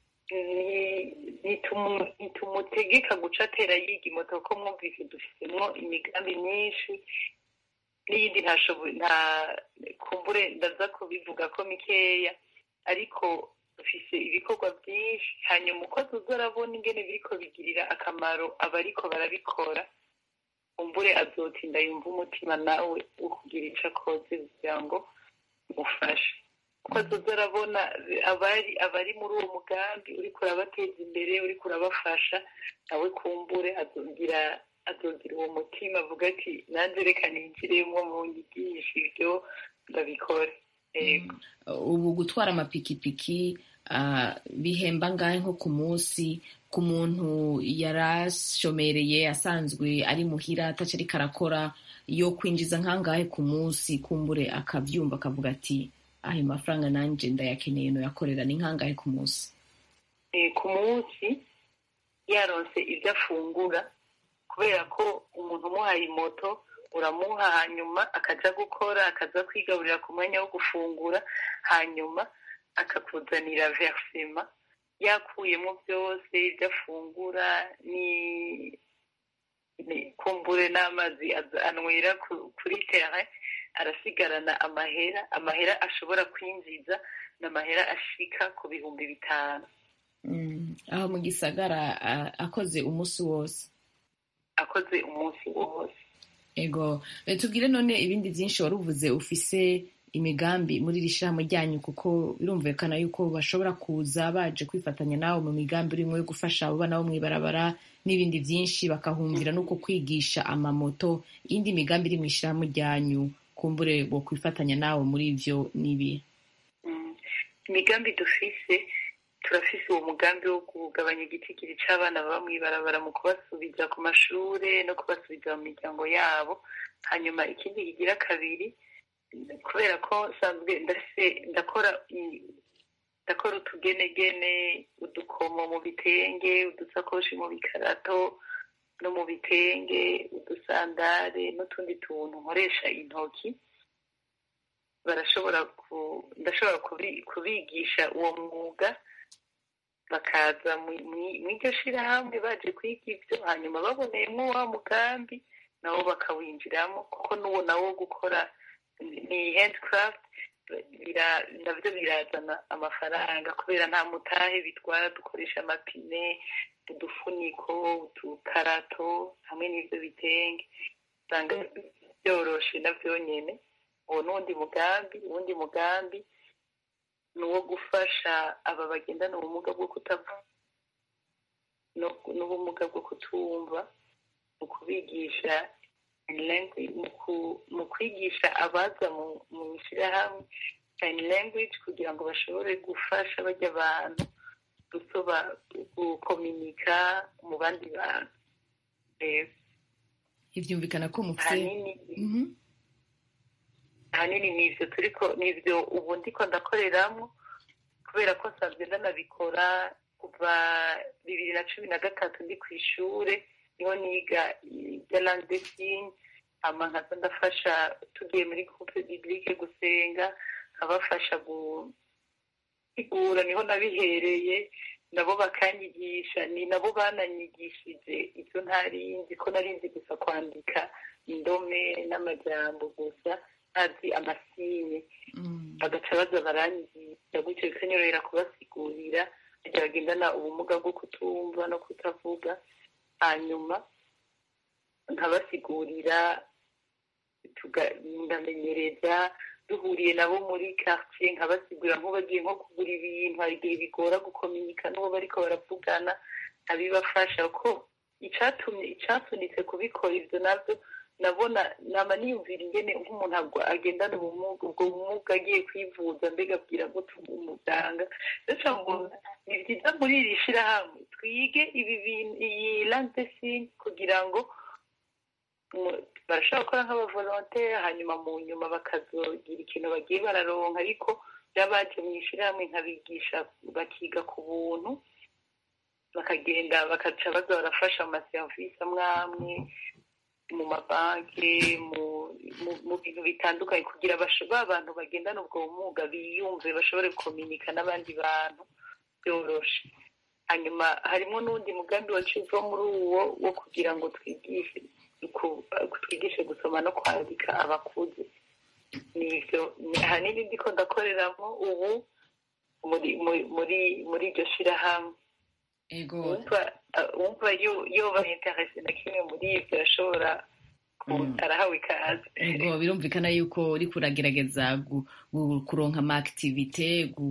ni- nitumu- nitumutegeka guca atera yiga imoto kuko mwumvise dufitemo imigambi myinshi n'iyindi ntashoboye nta kumbure ndaza kubivuga ko mikeya ariko dufise ibikorwa byinshi hanyuma uko tuza arabona ingene biriko bigirira akamaro abariko barabikora kumbure azotinda yumva umutima nawe wo kugira ico akoze kugira ngo umufashe kuko azoza arabona abari abari muri uwo mugambi uriko urabateza imbere uriko urabafasha nawe kumbure azogira azogira uwo mutima avuga ati nanjye reka ninjiremo mu nyigisho ibyo ndabikore yego ubu gutwara amapikipiki ah, bihemba ngahe nko ku munsi ku muntu yarashomereye asanzwe ari muhira ataco ariko arakora yo kwinjiza nkangahe ku munsi kumbure akavyumva akavuga ati ayo mafaranga nanje ndayakeneye noyakorera ni nkangahe ku munsi Eh, ku munsi yaronse ibyo afungura kubera ko umuntu umuhaye moto uramuha hanyuma akaja gukora akaza kwigaburira ku mwanya wo gufungura hanyuma akakuzanira versema yakuyemo byose ibyo afungura ni ni- kumbure n'amazi aza- anywera ku- kuri terrain arasigarana amahera amahera ashobora kwinjiza n'amahera ashika ku bihumbi bitanu Mm, aho mu gisagara ah, akoze umunsi wose akoze umunsi wose ego Eh, tubwire none ibindi byinshi wari uvuze ufise imigambi muri iri shirahamwe ryanyu kuko birumvikana yuko bashobora kuza baje kwifatanya nawe mu migambi urimo yo gufasha abo bana bo mw'ibarabara n'ibindi byinshi bakahumvira nuko kwigisha amamoto iyindi migambi iri mu ishirahamwe ryanyu kumbure bo kwifatanya nawe muri ivyo n'ibi Mm. imigambi dufise turafise uwo mugambi wo kugabanya igitigiri c'abana baba mw'ibarabara mu kubasubiza ku mashure no kubasubiza mu miryango yabo hanyuma ikindi kigira kabiri kubera ko nsanzwe ndafise ndakora i- ndakora utugenegene udukomo mu bitenge udusakoshi mu bikarato no mu bitenge udusandare n'utundi tuntu nkoresha intoki barashobora ku ndashobora kubi- kubigisha uwo mwuga bakaza mu- mu- mw'iryo shirahamwe baje kwiga ibyo hanyuma baboneyemo wa mugambi nabo bakawinjiramo kuko n'uwo nawo wo gukora ni handcraft bira- navyo birazana amafaranga kubera nta mutahe bitwara dukoresha amapine udufuniko udukarato hamwe n'ivyo bitenge usanga byoroshe navyo nyene uwo n'uwundi mugambi uwundi mugambi ni uwo gufasha aba bagendana ubumuga bwo kutavuga no- n'ubumuga bwo kutumva mu kubigisha language mu ku- mu kwigisha abaza mu mu ishyirahamwe sign language kugira ngo bashobore gufasha bajya abantu gusoba gukominika mu bandi bantu rero ivyumvikana ko mufise ahanini Mhm. ahanini ni ivyo turiko ni ivyo ubu ndiko ndakoreramo kubera ko nsanzwe ndanabikora kuva bibiri na cumi na gatatu ndi ku ishure niho niga ibya langue de signe hama nkaza ndafasha tugiye muri coupe biblique gusenga nkabafasha gusigura niho nabihereye nabo bakanyigisha ni nabo bananyigishije ibyo ntari nzi ko nari nzi gusa kwandika indome n'amajambo gusa azi amasinye bagaca baza baranyigisha gutyo bikanyorohera kubasigurira kugira bagendana ubumuga bwo kutumva no kutavuga hanyuma nkabasigurira ndamenyereza duhuriye nabo muri quartier nkabasigurira nk'ubagiye nko kugura ibintu hari igihe bigora gukominika n'uwo bariko baravugana abibafasha ko icatumye icasunitse kubikora ivyo navyo nabona nama niyumvira ingene nk'umuntu agendana ubumuga ubwo bumuga agiye kwivuza mbega abwira ngo umuganga ndetse ngo ni byiza muri iri shirahamwe twige ibi bintu iyi landesin kugira ngo barashobora gukora nk'abavolontere hanyuma mu nyuma bakazogira ikintu bagiye bararonka ariko baje mu ishirahamwe nkabigisha bakiga ku buntu bakagenda bakaca baza barafasha mu maserivisi amwe amwe mu mabanki mu bintu bitandukanye kugira ba bantu bagendana ubwo bumuga biyumve bashobore gukominika n'abandi bantu byoroshe hanyuma harimo n'undi mugambi waciye uva muri uwo wo kugira ngo twigishe twigishe gusoma no kwandika abakuze nivyo hari n'ibindi ko ndakoreramo ubu muri muri muri iryo shirahamwe wumva yoba interese na kimwe muri ivyo ashobora arahawe ikaze ego birumvikana yuko uriko uragerageza kuronka ama activite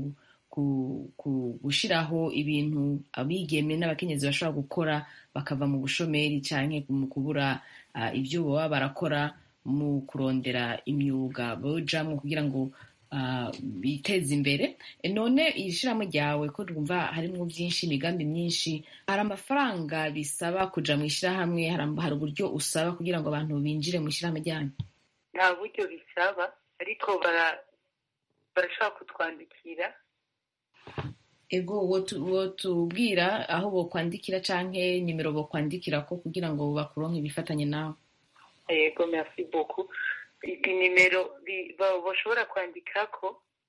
gushiraho ibintu abigeme n'abakenyezi bashobora gukora bakava mu bushomeri canke mu kubura ibyo baba barakora mu kurondera imyuga bojamwo kugira ngo biteza imbere none iri shirahamwe ryawe ko twumva harimo byinshi imigambi myinshi hari amafaranga bisaba kuja mu ishirahamwe hari uburyo usaba kugira ngo abantu binjire mu ishirahamwe ryanyu nta buryo bisaba ariko barashobora kutwandikira ego wotubwira aho bokwandikira canke nimero bokwandikira ko kugira ngo bakuronke ibifatanye nawe yego merci beaucoup inimero bashobora kwandikako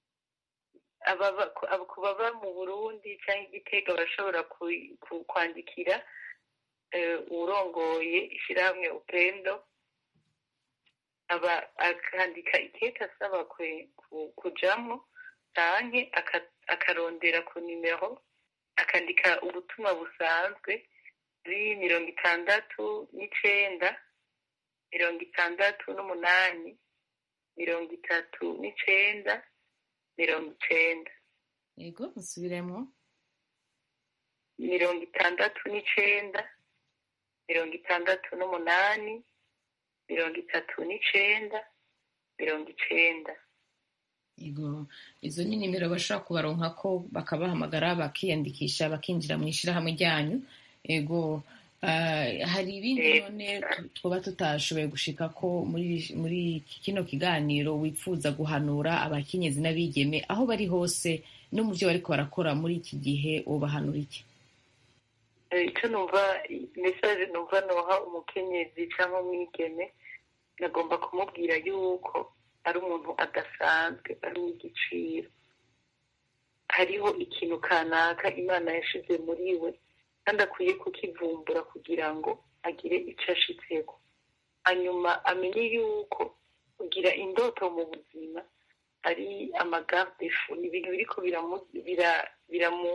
ku baba mu burundi cyangwa igitega bashobora kwandikira urongoye ishyirahamwe upendo aba akandika ikete asaba kujamo canke akarondera ku nimero akandika ubutumwa busanzwe kuri mirongo itandatu n'icenda mirongo itandatu n'umunani mirongo itatu n'icenda mirongo icenda yego musubiremo mirongo itandatu n'icenda mirongo itandatu n'umunani mirongo itatu n'icenda mirongo icenda yego izo ni nimero bashobora kubaronka ko bakabahamagara bakiyandikisha bakinjira mu ishyirahamwe ryanyu yego hari ibindi none twaba tutashoboye gushika ko muri kino kiganiro wifuza guhanura abakenyezi n'abigeme aho bari hose no mu byo bariko barakora muri iki gihe ubahanura iki icyo numva mesaje numva noha umukenyezi cyangwa umwigeme nagomba kumubwira yuko ari umuntu adasanzwe ari uw'igiciro hariho ikintu kanaka imana yashize muri we kandi akwiye kukivumbura kugira ngo agire icyo ashitseko hanyuma amenye yuko kugira indoto mu buzima ari amagarde fu ni ibintu biriko biramu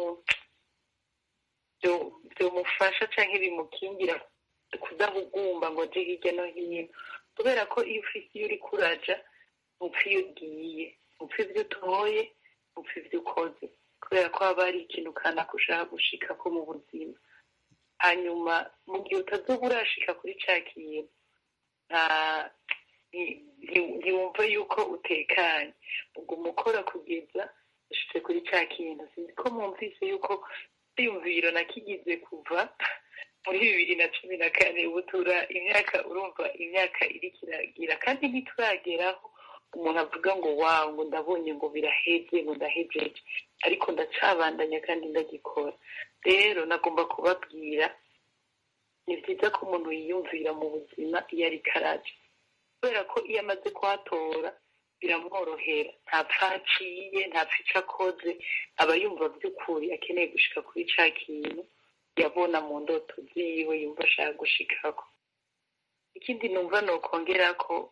byomufasha cyangwa bimukingira kudahugumba ngo aje hirya no hino kubera ko iyo ufise iyo uri kuraja upfa iyo ugiye upfa ibyo utoye upfa ibyo ukoze kubera ko haba hari ikintu kanaka ushaka gushika ko mu buzima hanyuma mu gihe utazoba urashika kuri ca kintu ntiwumve yuko utekanye ubwo umukora kugeza ushitse kuri ca kintu sinzi ko mwumvise yuko iyumviro nakigize kuva muri bibiri na cumi na kane ubu tura imyaka urumva imyaka iriko iragira kandi ntiturageraho umuntu avuga ngo wawe ngo ndabonye ngo biraheze ngo ndahejeje ariko ndacabandanya kandi ndagikora rero nagomba kubabwira ni byiza ko umuntu yiyumvira mu buzima iyo ari karaje kubera ko iyo amaze kuhatora biramworohera ntapfa aciye ntapfa ico akoze aba yumva by'ukuri akeneye gushika kuri ca kintu yabona mu ndoto ziwe yumva ashaka gushikako ikindi numva nokongera ko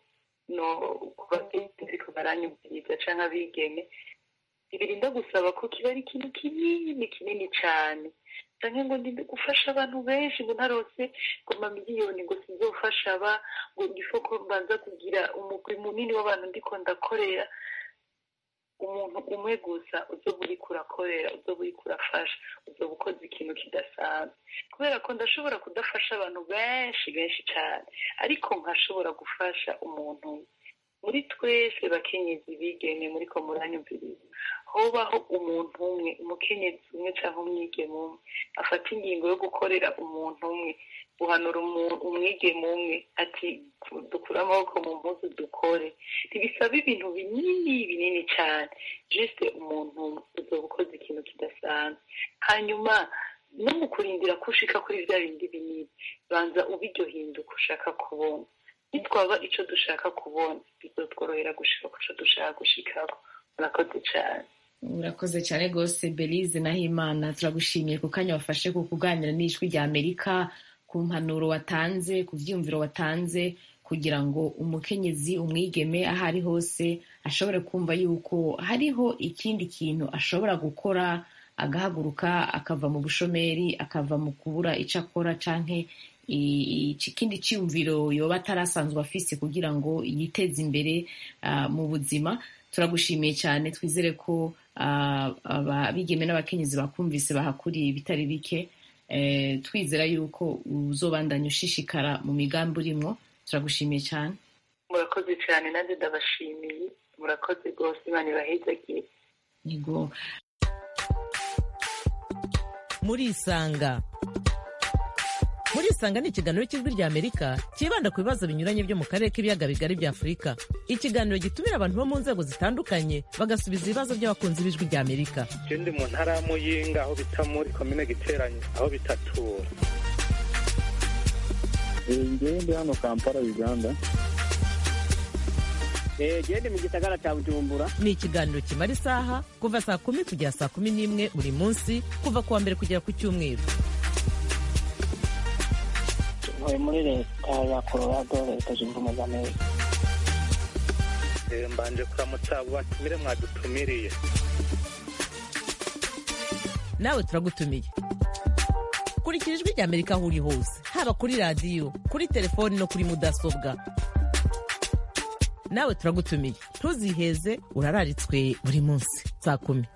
no ku bagenzi ko baranyumviriza canke abigeme birinda gusaba ko kiba ari ikintu kinini kinini cane canke ngo ndi gufasha abantu benshi ngo ntarose ngo mamiliyoni ngo sizofasha aba ngo ngifo ko mbanza kugira umugwi munini w'abantu ndiko ndakorera umuntu umwe gusa uzoba uriko urakorera uzoba uriko urafasha uzoba ukoze ikintu kidasanzwe kubera ko ndashobora kudafasha abantu benshi benshi cane ariko nkashobora gufasha umuntu umwe muri twese bakenyezi bigeme muriko muranyumviriza hobaho umuntu umwe umukenyezi umwe cyangwa umwigeme umwe afata ingingo yo gukorera umuntu umwe guhanura umwigeme umwe ati dukure amaboko mu mpuzu dukore ntibisaba ibintu binini binini cyane jisite umuntu umwe uzoba ukoze ikintu kidasanzwe hanyuma no mu kurindira ko ushika kuri bya bindi binini banza uba iryo hinduka ushaka kubona nitwaba icyo dushaka kubona bizotworohera gushika ku cyo dushaka gushikaho murakoze cyane urakoze cyane rwose belize nahimana turagushimiye ku kanya wafashe ku kuganira n'ijwi rya amerika ku mpanuro watanze ku byiyumviro watanze kugira ngo umukenyezi umwigeme aho ari hose ashobore kumva yuko hariho ikindi kintu ashobora gukora agahaguruka akava mu bushomeri akava mu kubura icyo akora canke ikindi cyiyumviro yoba atarasanzwe afise kugira ngo yiteze imbere mu buzima turagushimiye cyane twizere ko abigeme n'abakenyezi bakumvise bahakuriye ibitari bike twizera yuko uzobandanya ushishikara mu migambi urimo turagushimiye cyane murakoze cyane nanjye ndabashimiye murakoze rwose imana ibahezagiye yego murisanga murisanga ni ikiganiro cy'ijwi rya amerika cyibanda ku bibazo binyuranye byo mu karere k'ibiyaga bigari bya afurika ikiganiro gitumira abantu bo mu nzego zitandukanye bagasubiza ibibazo by'abakunzi b'ijwi rya amerika ndi mu ntara ya muyinga aho bita muri komine giteranye aho bitatura ngewe ndi hano kampala uganda gende mu gisagara cya bujumbura ni ikiganiro kimara isaha kuva saa kumi kugera saa kumi n'imwe buri munsi kuva ku wa mbere kugera ku cyumweru ntuye muri leta ya colorado leta zunze ubumwe za amerika mbanje kuramutsa abo batumire mwadutumiriye nawe turagutumiye kurikira ijwi rya amerika aho uri hose haba kuri radiyo kuri telefoni no kuri mudasobwa nawe turagutumiye ntuziheze urararitswe buri munsi saa kumi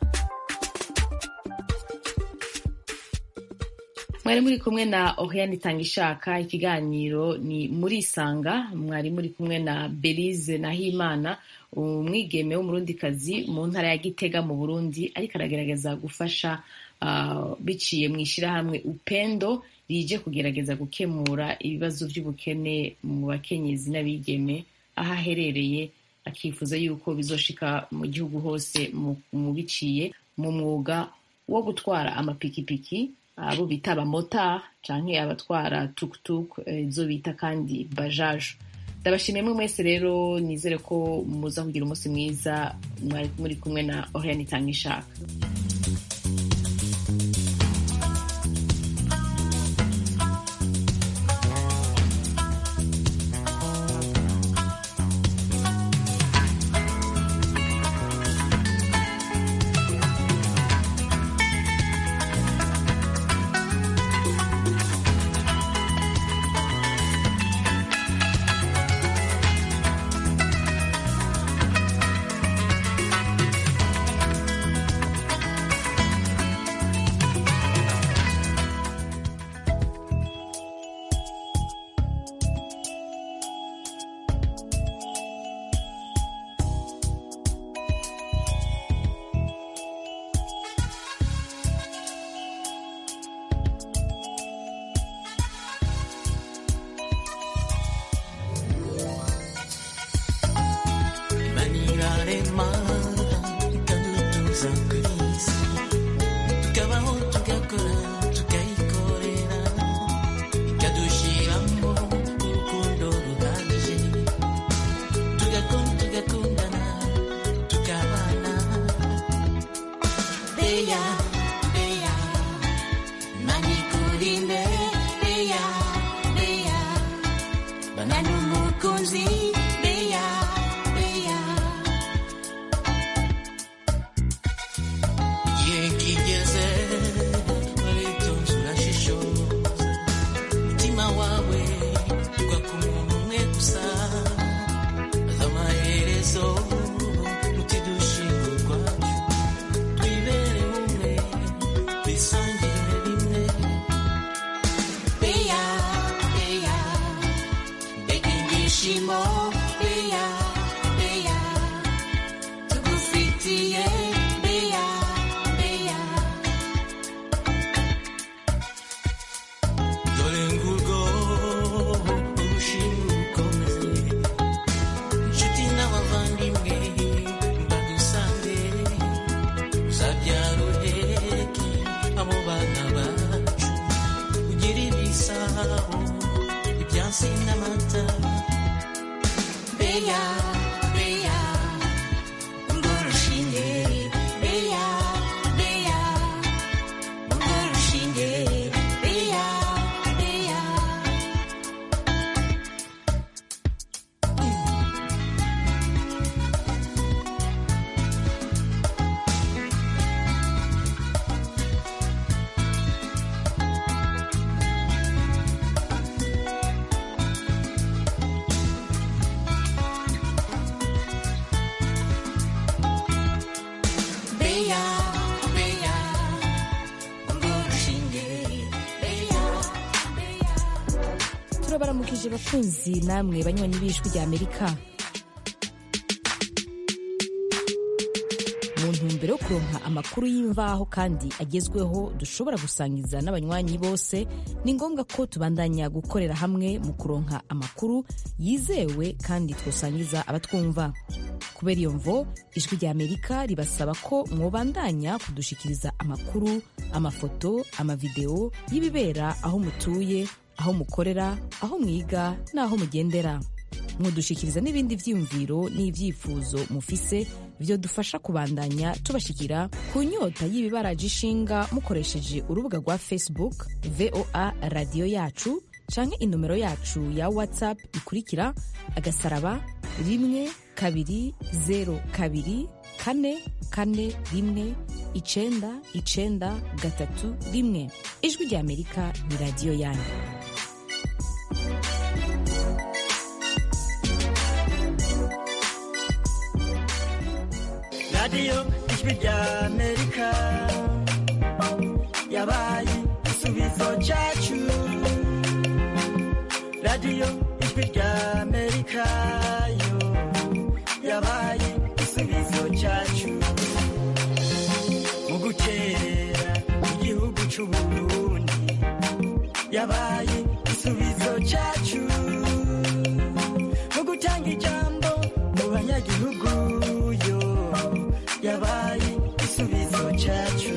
mwari muri kumwe na oriane itangishaka ikiganiro ni murisanga mwari muri kumwe na belize nahimana umwigeme w'umurundikazi mu ntara ya gitega mu burundi ariko aragerageza gufasha biciye mu ishyirahamwe upendo rije kugerageza gukemura ibibazo by'ubukene mu bakenyezi n'abigeme aho aherereye akifuza yuko bizoshika mu gihugu hose mu biciye mu mwuga wo gutwara amapikipiki abo bita abamotari canke abatwara tukutuku izo bita kandi bajaje ndabashimiye mwe mwese rero nizere ko muza kugira umunsi mwiza mwari muri kumwe na oriane itanga ishaka Banana umukunzi, beya ibyishimo beya beya tugufitiye beya beya dore ngurwo urushimwe rukomeze inshuti n'abavandimwe badusange uzabyara uheke abo bana bacu ugira ibisabo ibyansi n'amata beya beya urwo rushinge beya beya urwo rushinge beya beya beya beya urwo rushinge beya beya turabaramukije bakunzi namwe banywanyi b'ijwi rya amerika mu ntumbero yo kuronka amakuru y'imvaho kandi agezweho dushobora gusangiza n'abanywanyi bose ni ngombwa ko tubandanya gukorera hamwe mu kuronka amakuru yizewe kandi twosangiza abatwumva kubera iyo mvo ijwi rya amerika ribasaba ko mwobandanya kudushikiriza amakuru amafoto amavideo y'ibibera aho mutuye aho mukorera aho mwiga n'aho mugendera mudushikiriza n'ibindi vyiyumviro n'ivyifuzo mufise byo dufasha kubandanya tubashikira ku nyota y'ibibaraje ishinga mukoresheje urubuga rwa facebook voa radiyo yacu canke inomero yacu ya whatsapp ikurikira agasaraba rimwe kabiri zero kabiri kane kane rimwe icenda icenda gatatu rimwe ijwi rya amerika ni radiyo yanyu radiyo ijwi rya amerika yabaye igisubizo cyacu radiyo ijwi rya amerika yo yabaye igisubizo cyacu mu gukerera igihugu cy'uburundi yabaye igisubizo cyacu mu gutanga ijambo mu banyagihugu yo yabaye igisubizo cyacu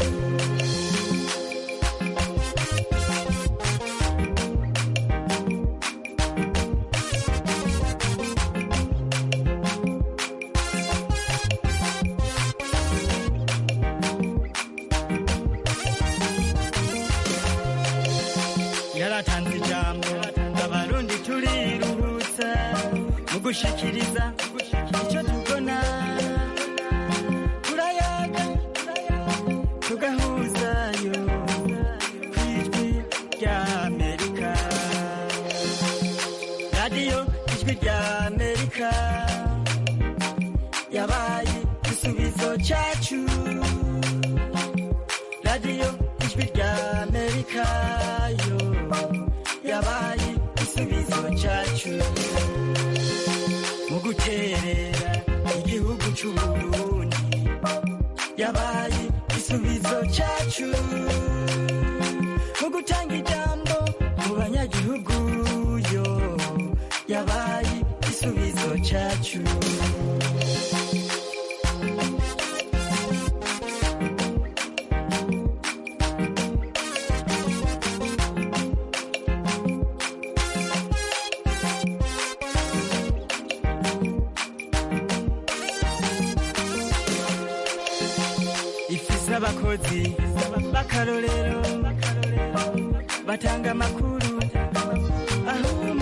yaratanze ijambo abarundi turiruhutsa mu gushikiriza icyo tubona turayaga tugahuzayo ku ijwi rya amerika radiyo ijwi rya amerika yabaye igisubizo cyacu radiyo ijwi rya amerika yo yabaye igisubizo cyacu mu guterera igihugu cy'uburundi yabaye igisubizo cyacu mu gutanga ijambo mu banyagihugu yo yabaye igisubizo cyacu ifise abakozi b'akarorero batanga amakuru aho